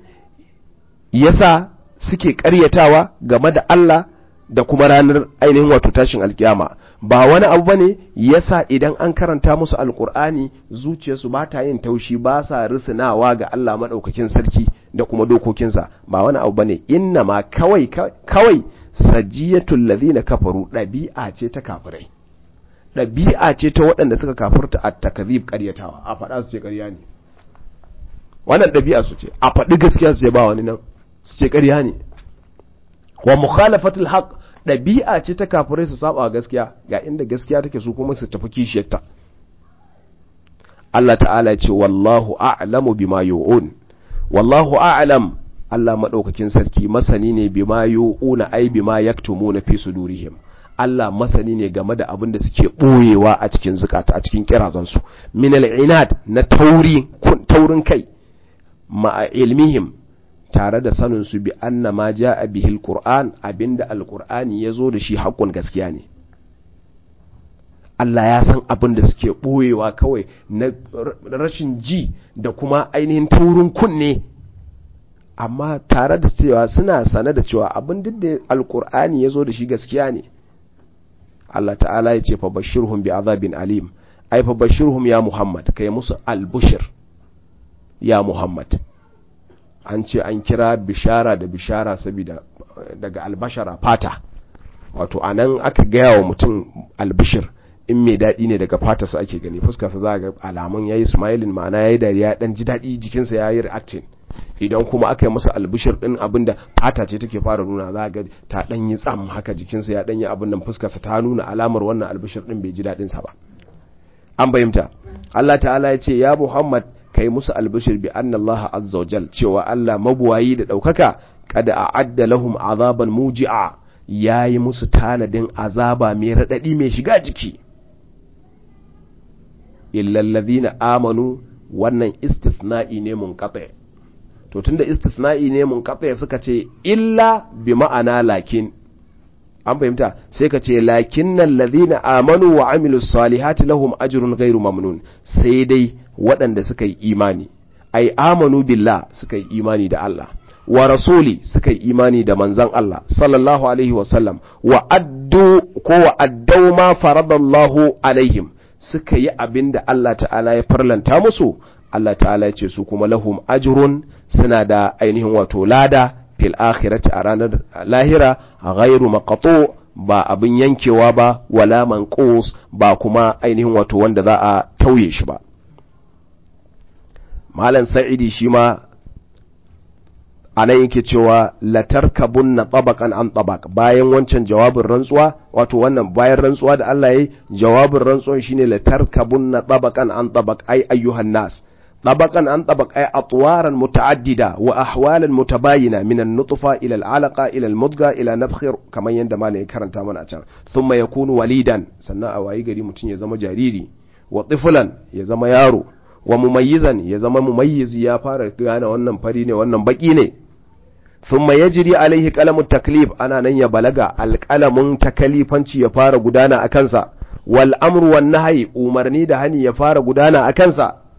yasa suke ƙaryatawa game da Allah da kuma ranar ainihin wato tashin alkiyama ba wani abu bane yasa idan an karanta musu alkur'ani zuciyarsu ba ta yin taushi ba sa risinawa ga Allah madaukakin sarki da kuma dokokinsa ba wani abu bane inna ma kawai kawai sajiyatul ladina kafaru ɗabi'a ce ta kafirai ɗabi'a ce ta waɗanda suka kafurta a takazib ƙaryatawa a faɗa su ce ƙarya ne wannan ɗabi'a su ce a faɗi gaskiya su ce ba wani nan su ce ƙarya ne wa mukhalafatul haqq ɗabi'a ce ta kafirai su saba gaskiya ga inda gaskiya take su kuma su tafi kishiyarta Allah ta'ala ce wallahu a'lamu bima yu'un wallahu a'lam Allah madaukakin sarki masani ne bima yu'una ai bima yaktumuna fi sudurihim Allah masani ne game da abin da suke ɓoyewa a cikin zukata a cikin kirazansu min al'inad na tauri taurin kai ma'a ilmihim tare da sanin su bi anna ma ja'a bihil qur'an abinda alqur'ani yazo da shi haƙƙun gaskiya ne Allah ya san abin da suke ɓoyewa kawai na rashin ji da kuma ainihin taurin kunne amma tare da cewa suna sane da cewa abin duk da alqur'ani yazo da shi gaskiya ne Allah ta'ala ya ce fa bashirhum bi azabin alim ai fa bashirhum ya Muhammad kai musu albushir ya Muhammad an ce an kira bishara da bishara saboda daga albashara fata wato anan aka gaya wa mutum albishir in mai daɗi ne daga fatarsa ake gani fuskarsa za ga alamun yayi smiling ma'ana yayi dariya dan ji daɗi jikinsa yayi reacting idan kuma aka yi masa albishir din abinda fata ce take fara nuna za ga ta dan yi tsam haka jikinsa ya dan yi abin nan fuskarsa ta nuna alamar wannan albishir din bai ji daɗin sa ba an bayyanta Allah ta'ala ya ce ya Muhammad kai musu albishir bi anna Allah azza wajal cewa Allah mabuwayi da daukaka kada a'adda lahum azaban muji'a yayi musu tanadin azaba mai radadi mai shiga jiki illa alladhina amanu wannan istithna'i ne munqati to tunda istithna'i ne munqati suka ce illa bi ma'ana lakin an fahimta sai ka ce lakinnal ladhina amanu wa amilus salihati lahum ajrun ghairu mamnun sai dai waɗanda suka yi imani ai amanu billah suka yi imani da Allah wa rasuli suka yi imani da manzan Allah sallallahu alaihi wa sallam wa addu ko wa addau ma faradallahu alaihim suka yi abin da Allah ta'ala ya farlanta musu Allah ta'ala ya ce su kuma lahum ajrun suna da ainihin wato lada fil akhirati a ranar lahira ghairu maqtu ba abin yankewa ba wala manqus ba kuma ainihin wato wanda za a tauye shi ba malam sa'idi shi ma anan yake cewa latarkabunna tabaqan an tabaq bayan wancan jawabin rantsuwa wato wannan bayan rantsuwa da Allah yayi jawabin rantsuwan shine latarkabunna tabaqan an tabaq ay ayyuhan nas طبقا عن طبق أي أطوارا متعددة وأحوالا متباينة من النطفة إلى العلقة إلى المضغة إلى نفخر كما يندم عليه كرن تامنا ثم يكون وليدا سنة أواي قري متين يزم جاريري وطفلا يزم يارو ومميزا يزم مميز يا فارق أنا wannan fari ne wannan baki ne thumma yajri alaihi qalamu taklif ana nan ya balaga alqalamun takalifanci ya fara gudana a kansa wal amru wan nahyi umarni da hani ya fara gudana a kansa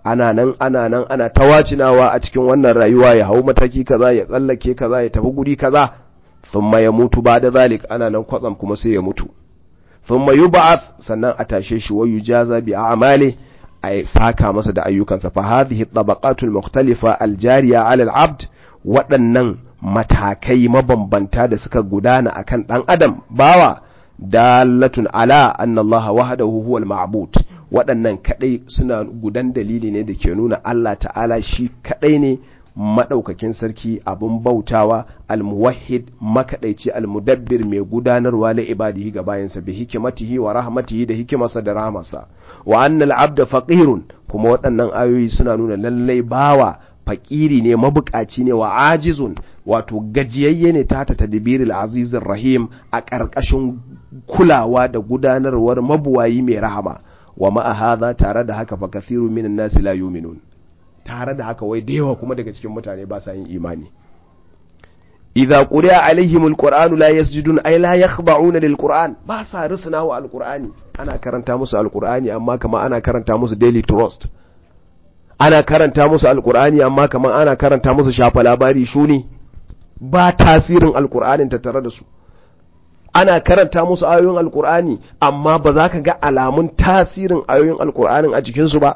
ana nan ana nan ana tawacinawa a cikin wannan rayuwa ya hau mataki kaza ya tsallake kaza ya tafi guri kaza thumma ya mutu ba da zalik ana nan kwatsam kuma sai ya mutu thumma yub'ath sannan a tashe shi wa yujaza bi a'mali ay saka masa da ayyukansa fa hadhihi tabaqatul mukhtalifa aljariya ala al-abd waɗannan matakai mabambanta da suka gudana akan dan adam bawa dalatun ala anna Allah wahdahu huwal ma'bud waɗannan kadai suna gudan dalili ne da ke nuna Allah ta'ala shi kadai ne madaukakin sarki abun bautawa almuwahhid makadaici almudabbir mai gudanarwa la ibadihi ga bayansa bi hikimatihi wa rahmatihi da hikimarsa da rahmarsa wa annal abda faqirun kuma waɗannan ayoyi suna nuna lallai bawa fakiri ne mabukaci ne wa ajizun wato gajiyayye ne ta ta tadbiril azizir rahim a ƙarƙashin kulawa da gudanarwar mabuwayi mai rahama wa ma'a hadha tare da haka fa kathiru minan nasi la yu'minun tare da haka wai da yawa kuma daga cikin mutane ba sa yin imani idza quri'a alaihim alqur'anu la yasjudun ay la yakhda'una lilqur'an ba sa risna wa alqur'ani ana karanta musu alqur'ani amma kama ana karanta musu daily trust ana karanta musu alqur'ani amma kama ana karanta musu shafa labari shuni ba tasirin alqur'anin ta tare da su ana karanta musu ayoyin alqur'ani amma ba za ka ga alamun tasirin ayoyin alqur'anin a jikinsu ba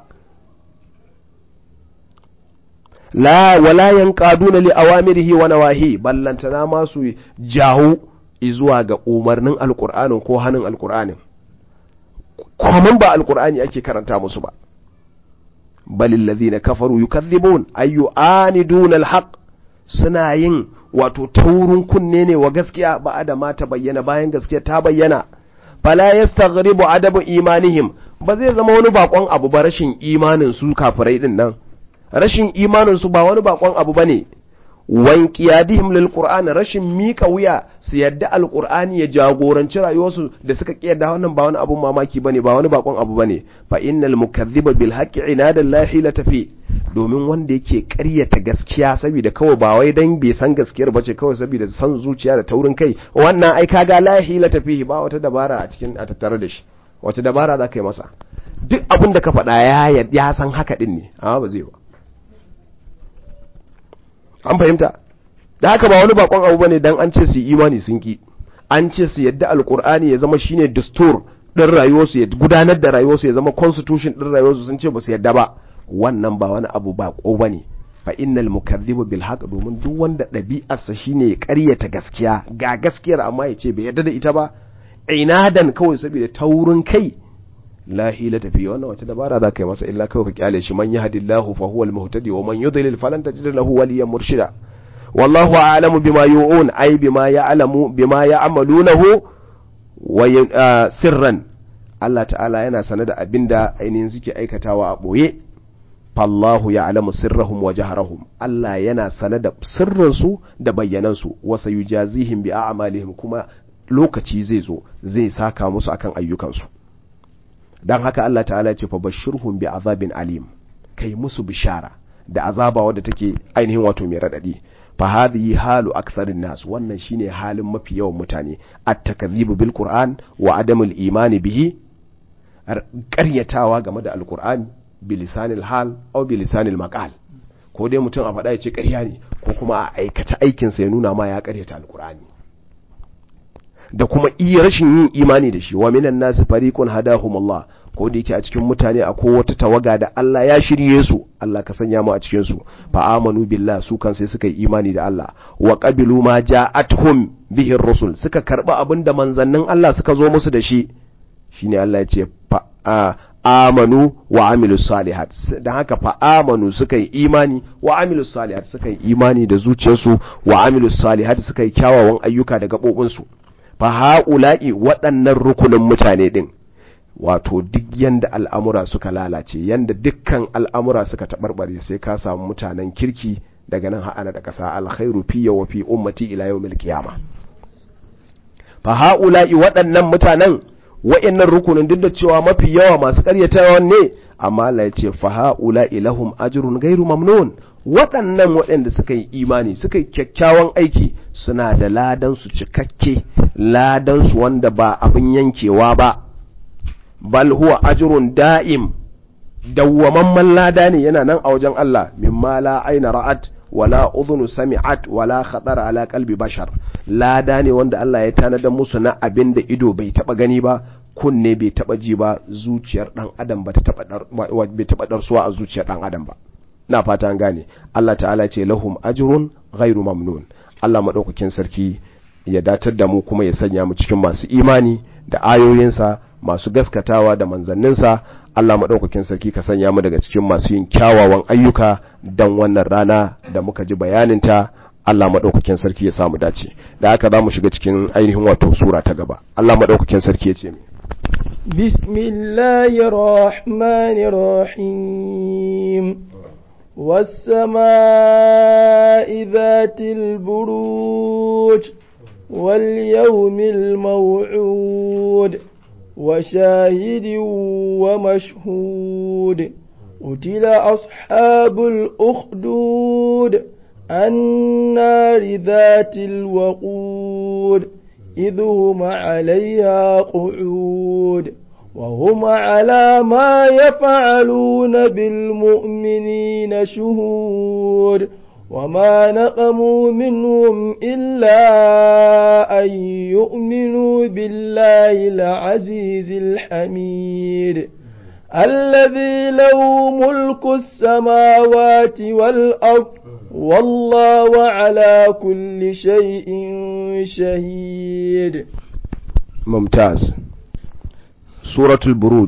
la wala yanqaduna li awamirihi wa nawahi ballantana ma su jahu zuwa ga umarnin alqur'anin ko hannun alqur'anin kuma ba alqur'ani ake karanta musu ba balil ladhina kafaru yukadhibun ayu aniduna alhaq suna yin wato taurin kunne ne wa gaskiya ba da ma ta bayyana bayan gaskiya ta bayyana fala yastaghribu adabu imanihim ba zai zama wani bakon abu ba rashin imanin su kafirai din nan rashin imaninsu ba wani bakon abu ba ne wankiyadihim lil qur'ani rashin mika wuya su yadda alqur'ani ya jagoranci rayuwarsu da suka kiyarda wannan ba wani abun mamaki bane ba wani bakon abu bane fa innal mukaththiba bil haqqi inadan la hilata fi domin wanda yake ƙaryata gaskiya saboda kawai ba wai dan bai san gaskiyar bace kawai saboda san zuciya da taurin kai wannan ai kaga la hilata fi ba wata dabara a cikin a tattare da shi wata dabara za ka yi masa duk abin da ka faɗa ya ya san haka din ne amma ba zai ba an fahimta da haka ba wani bakon abu bane dan an ce su imani sun ki an ce su yadda alkur'ani ya zama shine dastur din rayuwarsu ya gudanar da rayuwarsu ya zama constitution din rayuwarsu sun ce ba su yadda ba wannan ba wani abu ba ko bane fa innal mukaththibu bil haqq domin duk wanda ɗabi'arsa shine ya ƙaryata gaskiya ga gaskiyar amma ya ce bai yadda da ita ba inadan kawai saboda taurin kai la hilata fi wannan wata dabara za ka yi masa illa kawai ka kyale shi man yahdillahu fa huwal muhtadi wa man yudlil falan tajid lahu waliyan murshida wallahu a'lamu bima yu'un ay bima ya'lamu bima ya'malunahu wa sirran Allah ta'ala yana sane da abinda ainihin suke aikatawa a boye fallahu ya'lamu sirrahum wa jahrahum Allah yana sane da sirrinsu da bayyanansu wa sayujazihim bi a'malihim kuma lokaci zai zo zai saka musu akan ayyukansu dan haka Allah ta'ala ya ce fa bashirhum bi azabin alim kai musu bishara da azaba wadda take ainihin wato mai radadi fa hadhihi halu aktharin nas wannan shine halin mafi yawan mutane at-takdhibu bil qur'an wa adamul imani bihi ƙaryatawa game da alqur'ani bi lisanil hal aw bi lisanil maqal ko dai mutum a faɗa ya ce ƙarya ne ko kuma a aikata aikinsa ya nuna ma ya ƙaryata alqur'ani da kuma iya rashin yin imani da shi wa minan nasu fariqun hadahumullah ko da yake a cikin mutane akwai wata tawaga da Allah ya shirye su Allah ka sanya mu a cikin su fa amanu billah su kan sai suka yi imani da Allah wa qabilu ma ja'atuhum bihi rusul suka karba abinda manzannin Allah suka zo musu da shi shine Allah ya ce fa amanu wa amilus salihat dan haka fa amanu suka yi imani wa amilus salihat suka yi imani da zuciyarsu wa amilus salihat suka yi kyawawan ayyuka da gabobinsu fa ha'ula'i waɗannan rukunin mutane ɗin wato duk yanda al'amura suka lalace yanda dukkan al'amura suka taɓarɓare sai ka samu mutanen kirki daga nan ha'ana da ƙasa alkhairu fi wa fi ummati ila yau qiyama fa ha'ula'i waɗannan mutanen wa'annan rukunin duk da cewa mafi yawa masu ƙaryatawa ne amma Allah ya ce fa ha'ula'i lahum ajrun ghairu mamnun waɗannan waɗanda suka yi imani suka yi kyakkyawan aiki suna da ladansu cikakke ladansu wanda ba abin yankewa ba bal huwa ajrun da'im dawwamamman lada ne yana nan a wajen Allah mimma la aina ra'at wala udhunu sami'at wala khatara ala qalbi bashar lada ne wanda Allah ya tanadar musu na abin da ido bai taba gani ba kunne bai taba ji ba zuciyar dan adam ba ta taba bai taba darsuwa a zuciyar dan adam ba na fata an gane Allah ta'ala ce lahum ajrun ghairu mamnun Allah madaukakin sarki ya datar da mu kuma ya sanya mu cikin masu imani da ayoyinsa masu gaskatawa da manzanninsa Allah maɗaukakin sarki ka sanya mu daga cikin masu yin kyawawan ayyuka don wannan rana da muka ji bayaninta Allah maɗaukakin sarki ya samu dace da haka za mu shiga cikin ainihin wato sura ta gaba Allah maɗaukakin sarki ya ce mi bismillahir rahmanir rahim والسماء ذات البروج واليوم الموعود وشاهد ومشهود قتل أصحاب الأخدود النار ذات الوقود إذ هم عليها قعود وهم على ما يفعلون بالمؤمنين شهود وما نقموا منهم إلا أن يؤمنوا بالله العزيز الحميد الذي له ملك السماوات والأرض والله على كل شيء شهيد ممتاز سورة البروج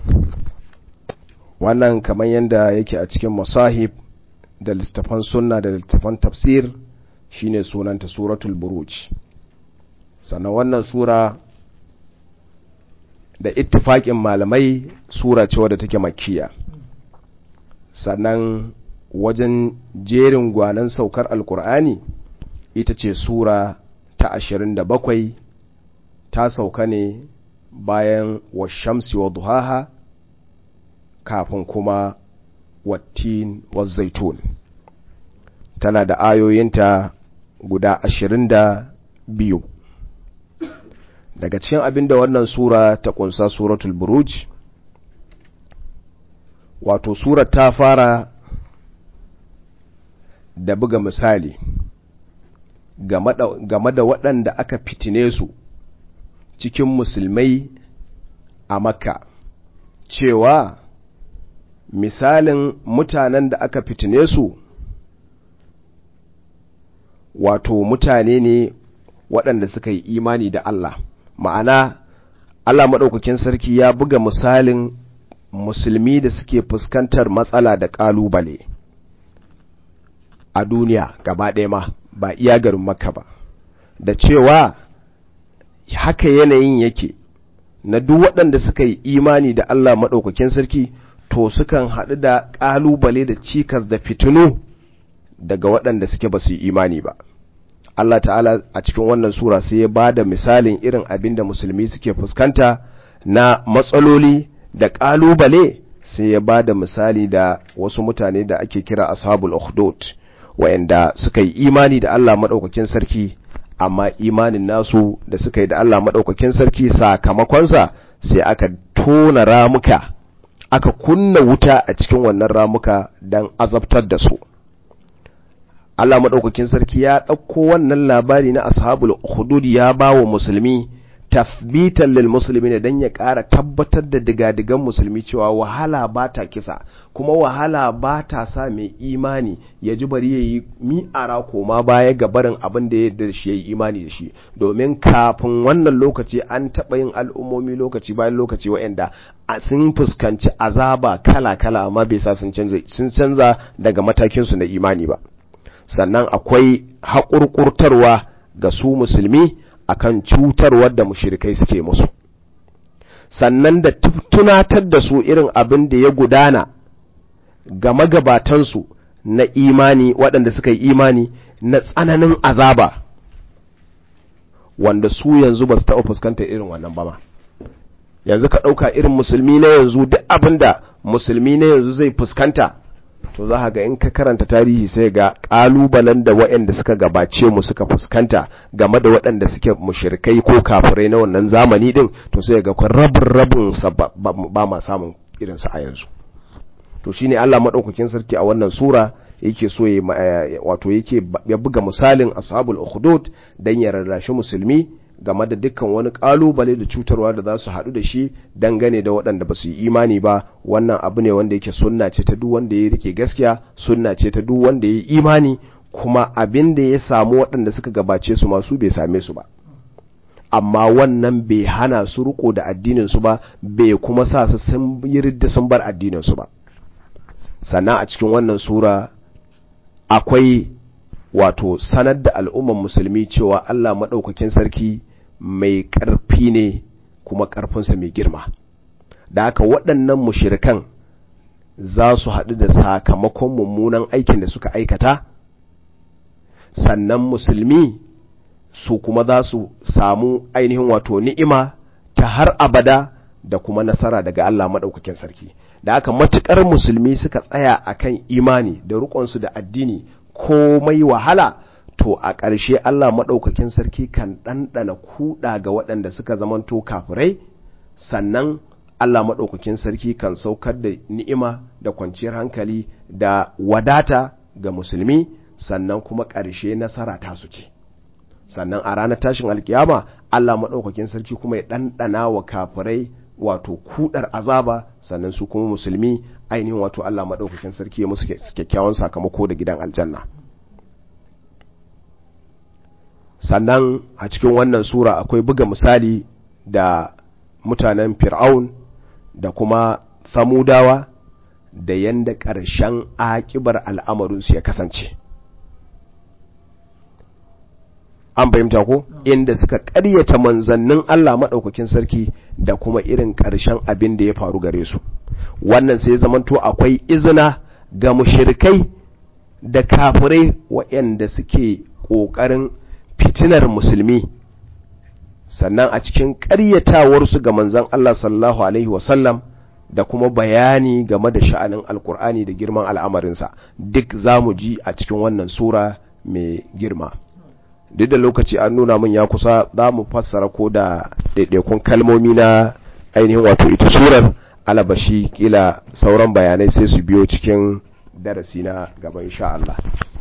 wannan kamar yadda yake a cikin masahib da littafan sunna da littafan tafsir shine sunanta suratul buruj sannan wannan sura da ittifaƙin malamai sura ce wadda take makiya sannan wajen jerin gwanan saukar alkur'ani ita ce sura ta ashirin da bakwai ta sauka ne bayan wa shamsi wa duhaha kafin kuma wattin wa zaitun tana da ayoyinta guda ashirin da biyu daga cikin abin da wannan sura ta kunsa suratul buruj wato surar ta fara da buga misali game da waɗanda aka fitine su cikin musulmai a makka cewa misalin mutanen da aka fitine su wato mutane ne waɗanda suka yi imani da Allah ma'ana Allah maɗaukakin sarki ya buga misalin musulmi da suke fuskantar matsala da ƙalubale a duniya gaba ɗaya ma ba iya garin makka ba da cewa haka yanayin yake na duk waɗanda suka yi imani da Allah maɗaukakin sarki to sukan haɗu da ƙalubale da cikas da fitinu daga waɗanda suke ba su yi imani ba Allah ta'ala a cikin wannan sura sai ya ba da misalin irin abin da musulmi suke fuskanta na matsaloli da ƙalubale sai ya ba da misali da wasu mutane da ake kira ashabul ukhdud wa'anda suka yi imani da Allah maɗaukakin sarki amma imanin nasu da suka yi da Allah maɗaukakin sarki sakamakonsa sai aka tona ramuka aka kunna wuta a cikin wannan ramuka don azabtar da su Allah maɗaukakin sarki ya ɗauko wannan labari na ashabul hudud ya ba wa musulmi tathbitan lil musulmi dan ya ƙara tabbatar da digadigan musulmi cewa wahala ba ta kisa kuma wahala ba ta sa mai imani ya ji bari ya yi mi'ara koma baya ga barin abin da ya da shi ya yi imani da shi domin kafin wannan lokaci an taɓa yin al'ummomi lokaci bayan lokaci wa'anda a sun fuskanci azaba kala-kala amma bai sa sun canza daga matakinsu na imani ba sannan akwai haƙurƙurtarwa ga su musulmi akan cutarwar da mushirikai suke musu sannan da tunatar da su irin abin da ya gudana ga magabatansu na imani waɗanda suka yi imani na tsananin azaba wanda su yanzu ba su taɓa fuskantar irin wannan ba ma yanzu ka ɗauka irin musulmi na yanzu duk abin da musulmi na yanzu zai fuskanta to za ga in ka karanta tarihi sai ga ƙalubalen da waɗanda suka gabace mu suka fuskanta game da waɗanda suke mushrikai ko kafirai na wannan zamani din to sai ga kun rabin rabin ba ma samun irinsu a yanzu to shine Allah madaukakin sarki a wannan sura yake so ya wato yake ya buga misalin ashabul ukhdud dan ya rarrashi musulmi game da dukkan wani kalubale da cutarwa da za su haɗu da shi dangane da waɗanda ba su yi imani ba wannan abu ne wanda yake sunna ce ta duk wanda ya rike gaskiya sunna ce ta duk wanda ya yi imani kuma abin da ya samu waɗanda suka gabace su masu bai same su ba amma wannan bai hana su riko da addinin su ba bai kuma sa su sun yi ridda sun bar addinin su ba sannan a cikin wannan sura akwai wato sanar da al'umman musulmi cewa Allah maɗaukakin sarki mai ƙarfi ne kuma ƙarfinsa mai girma da haka waɗannan mushirikan za su haɗu da sakamakon mummunan aikin da suka aikata sannan musulmi su kuma za su samu ainihin wato ni'ima ta har abada da kuma nasara daga Allah maɗaukakin sarki da haka matuƙar musulmi suka tsaya akan imani da riƙonsu da addini komai wahala to a ƙarshe Allah maɗaukakin sarki kan ɗanɗana kuɗa ga waɗanda suka zamanto kafirai sannan Allah maɗaukakin sarki kan saukar da ni'ima da kwanciyar hankali da wadata ga musulmi sannan kuma ƙarshe nasara ta su ce sannan a ranar tashin alkiyama Allah maɗaukakin sarki kuma ya ɗanɗana wa kafirai wato kudar azaba sannan su kuma musulmi ainihin wato Allah maɗaukakin sarki ya musu kyakkyawan sakamako da gidan aljanna sannan a cikin wannan sura akwai buga misali da mutanen fir'aun da kuma samudawa da yanda ƙarshen akibar al'amarinsu ya kasance an fahimta ko inda suka ƙaryata manzannin Allah maɗaukakin sarki da kuma irin ƙarshen abin da ya faru gare su wannan sai zamanto akwai izina ga mushirikai da kafirai waɗanda suke ƙoƙarin fitinar musulmi sannan a cikin ƙaryatawarsu ga manzan Allah sallallahu alaihi wasallam da kuma bayani game da sha'anin alkur'ani da girman al'amarinsa duk za mu ji a cikin wannan sura mai girma duk da lokaci an nuna min ya kusa za mu fassara ko da ɗaiɗaikun kalmomi na ainihin wato ita surar alabashi kila sauran bayanai sai su biyo cikin darasi na gaba insha Allah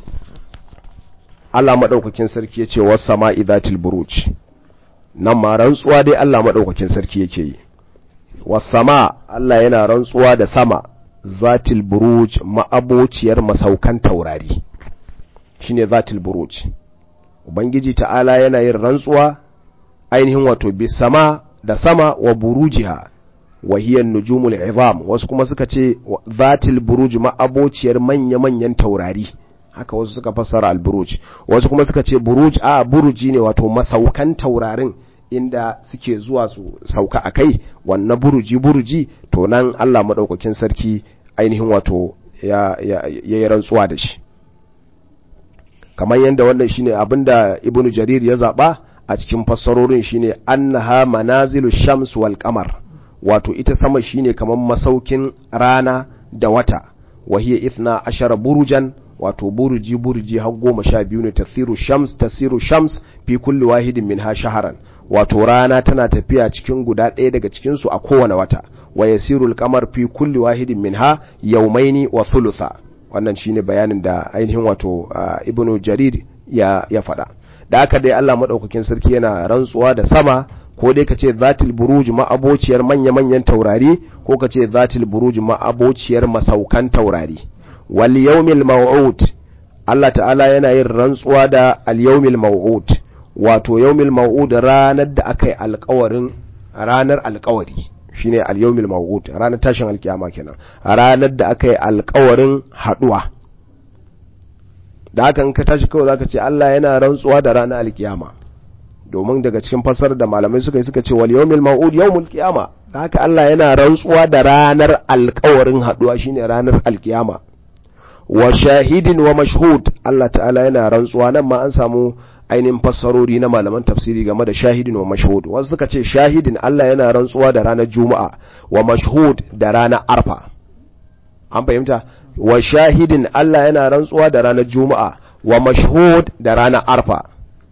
Allah maɗaukakin sarki ya ce wasu sama idatil buruj nan ma rantsuwa dai Allah maɗaukakin sarki yake yi wasu sama Allah yana rantsuwa da sama zatil buruj ma'abociyar masaukan taurari shine zatil buruj Ubangiji ta'ala yana yin rantsuwa ainihin wato bi sama da sama wa burujiha wa hiyan nujumul izam wasu kuma suka ce zatil buruj ma'abociyar manya-manyan taurari haka wasu suka fassara al-buruj wasu kuma suka ce buruj a buruji ne wato masaukan taurarin inda suke zuwa su sauka a kai wannan buruji buruji to nan Allah madaukakin sarki ainihin wato ya yi rantsuwa da shi kamar yadda wannan shine abinda ibnu jarir ya zaba a cikin fassarorin shine annaha manazilu shams wal qamar wato ita sama shine kamar masaukin rana da wata wahiya ithna ashara burujan wato buruji buruji har goma sha biyu ne tasiru shams tasiru shams fi kulli wahidin minha shaharan wato rana tana tafiya cikin guda ɗaya daga cikin su a kowane wata wa yasiru al-qamar fi kulli wahidin minha yawmaini wa thulutha wannan shine bayanin da ainihin wato ibnu jarir ya ya faɗa da haka dai Allah madaukakin sarki yana rantsuwa da sama ko dai kace zatil buruj ma'abociyar manya-manyan taurari ko kace zatil buruj ma'abociyar masaukan taurari wal yawmil maw'ud Allah ta'ala yana yin rantsuwa da al yawmil maw'ud wato yawmil maw'ud ranar da aka yi alƙawarin ranar alƙawari shine al-yawmil maw'ud ranar tashin alkiyama kenan ranar da aka yi alƙawarin haduwa da hakan ka tashi kawai zaka ce Allah yana rantsuwa da ranar alkiyama domin daga cikin fasar da malamai suka yi suka ce wal yawmil maw'ud yawmul qiyama da haka Allah yana rantsuwa da ranar alƙawarin haduwa shine ranar alkiyama wa shahidin wa mashhud Allah ta'ala yana rantsuwa nan ma an samu ainihin fassarori na malaman tafsiri game da shahidin wa mashhud wasu suka ce shahidin Allah yana rantsuwa da ranar juma'a wa mashhud da ranar arfa an fahimta wa shahidin Allah yana rantsuwa da ranar juma'a wa mashhud da ranar arfa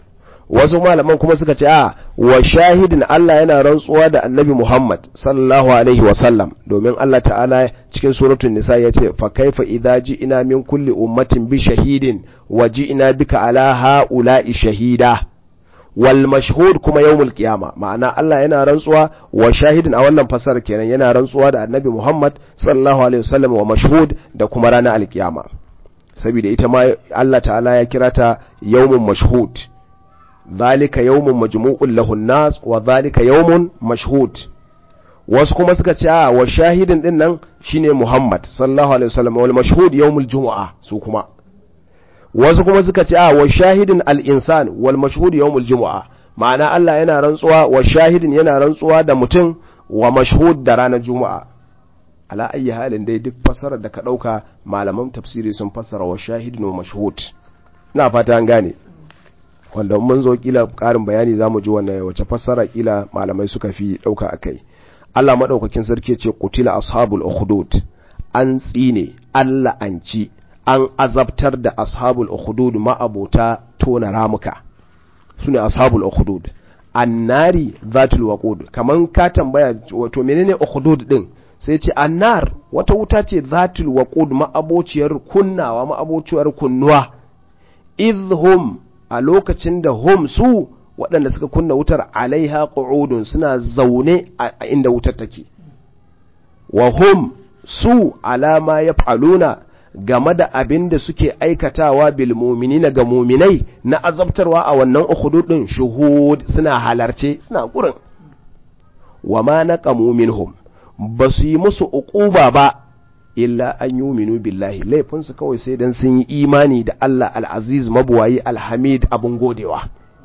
wasu malaman kuma suka ce a wa shahidin Allah yana rantsuwa da annabi Muhammad sallallahu alaihi wa sallam domin Allah ta'ala cikin suratul nisa ya ce fa kaifa idza ji'ina min kulli ummatin bi shahidin wa ji'ina bika ala ha'ula'i shahida wal mashhud kuma yawmul qiyama ma'ana Allah yana rantsuwa wa shahidin a wannan fasar kenan yana rantsuwa da annabi Muhammad sallallahu alaihi wasallam wa mashhud da kuma ranar alkiyama saboda ita ma Allah ta'ala ya kira ta yawmun mashhud zalika yawmun majmu'un lahun nas wa zalika yawmun mashhud wasu kuma suka ce a wa shahidin din nan shine Muhammad sallallahu alaihi wasallam wal mashhud yawmul jumu'a su kuma wasu kuma suka ce a wa shahidin al-insan wal mashhud yawmul jumu'a ma'ana Allah yana rantsuwa wa shahidin yana rantsuwa da mutum wa mashhud da ranar juma'a ala ayi halin dai duk fassarar da ka dauka malaman tafsiri sun fassara wa shahidin wa mashhud ina fata an gane wanda mun zo kila karin bayani zamu ji wannan wace fassara kila malamai suka fi dauka akai Allah madaukakin sarki ce qutila ashabul ukhdud an tsine Allah an ci an azabtar da ashabul ukhdud ma'abota tona ramuka sune ashabul ukhdud annari zatul waqud kaman ka tambaya wato menene ukhdud din sai ce annar wata wuta ce zatul waqud ma'abociyar kunnawa ma'abociyar kunnuwa idhum a lokacin da hum su waɗanda suka kunna wutar alaiha qu'udun suna zaune a inda wutar take wa hum su alama yaf'aluna game da abin da suke aikatawa bil mu'minina ga mu'minai na azabtarwa a wannan ukhududin shuhud suna halarce suna gurin wa ma naqamu minhum ba su yi musu uquba ba illa an yuminu billahi laifinsu kawai sai dan sun yi imani da Allah al-aziz mabuwayi alhamid abun godewa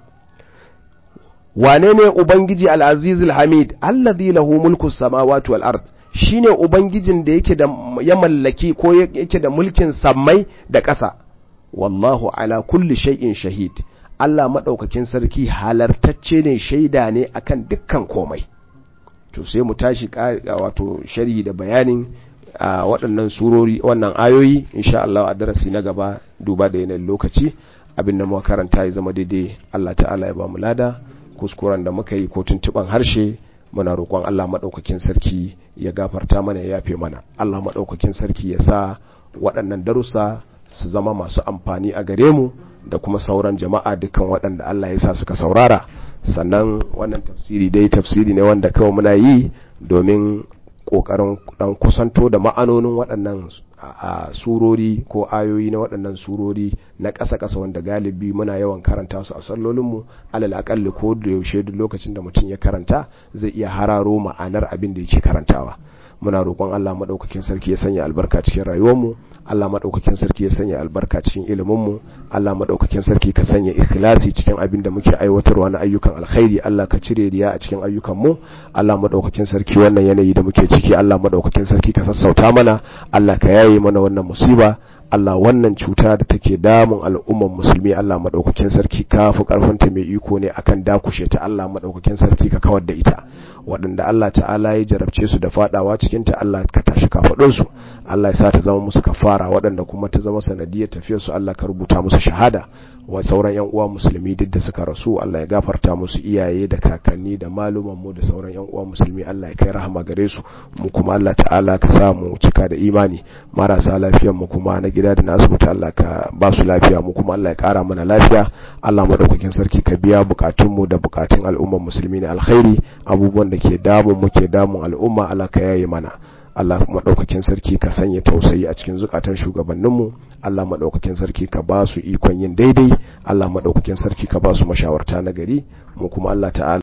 wane ne ubangiji al-aziz al-hamid allazi lahu mulku samawati wal ard shine ubangijin da yake da ya mallaki ko yake da mulkin sammai da ƙasa wallahu ala kulli shay'in shahid Allah madaukakin sarki halartacce ne shaida ne akan dukkan komai to sai mu tashi wato sharhi da bayanin a waɗannan surori wannan ayoyi insha Allah a darasi na gaba duba da yanayin lokaci abin da muka karanta ya zama daidai Allah ta'ala ya ba mu lada kuskuren da muka yi ko tuntuban harshe muna roƙon Allah maɗaukakin sarki ya gafarta mana ya yafe mana Allah maɗaukakin sarki ya sa waɗannan darussa su zama masu amfani a gare mu da kuma sauran jama'a dukkan waɗanda Allah ya sa suka saurara sannan wannan tafsiri dai tafsiri ne wanda kawai muna yi domin kokarin dan kusanto da ma'anonin waɗannan surori ko ayoyi na waɗannan surori na ƙasa-ƙasa wanda galibi muna yawan karanta su a sallolinmu alal aƙalli ko da yaushe duk lokacin da mutum ya karanta zai iya hararo ma'anar abin da yake karantawa muna roƙon Allah maɗaukakin sarki ya sanya albarka cikin rayuwarmu Allah maɗaukakin sarki ya sanya albarka cikin iliminmu Allah maɗaukakin sarki ka sanya ikhlasi cikin abin da muke aiwatarwa na ayyukan alkhairi Allah ka cire riya a cikin ayyukanmu Allah maɗaukakin sarki wannan yanayi da muke ciki Allah maɗaukakin sarki ka sassauta mana Allah ka yaye mana wannan musiba Allah wannan cuta da take damun al'umman musulmi Allah madaukakin sarki ka fi karfinta mai iko ne akan dakushe ta Allah madaukakin sarki ka kawar da ita waɗanda Allah ta'ala ya jarabce su da fadawa cikin ta Allah ka tashi kafadun su Allah ya sa ta zama musu kafara waɗanda kuma ta zama sanadiyar tafiyar su Allah ka rubuta musu shahada wa sauran yan uwa musulmi duk da suka rasu Allah ya gafarta musu iyaye da kakanni da maluman mu da sauran yan uwa musulmi Allah ya kai rahama gare su mu kuma Allah ta'ala ka sa mu cika da imani marasa lafiyar mu kuma na gida da na asibiti Allah ka ba su lafiya mu kuma Allah ya kara mana lafiya Allah madaukakin sarki ka biya bukatun mu da bukatun al'ummar musulmi ne alkhairi abubuwan da ke damun mu ke damun al'umma Allah ka yaye mana Allah maɗaukakin sarki ka sanya tausayi a cikin zukatan shugabanninmu Allah maɗaukakin sarki ka ba su ikon yin daidai Allah maɗaukakin sarki ka ba su mashawarta na gari mu kuma Allah ta'ala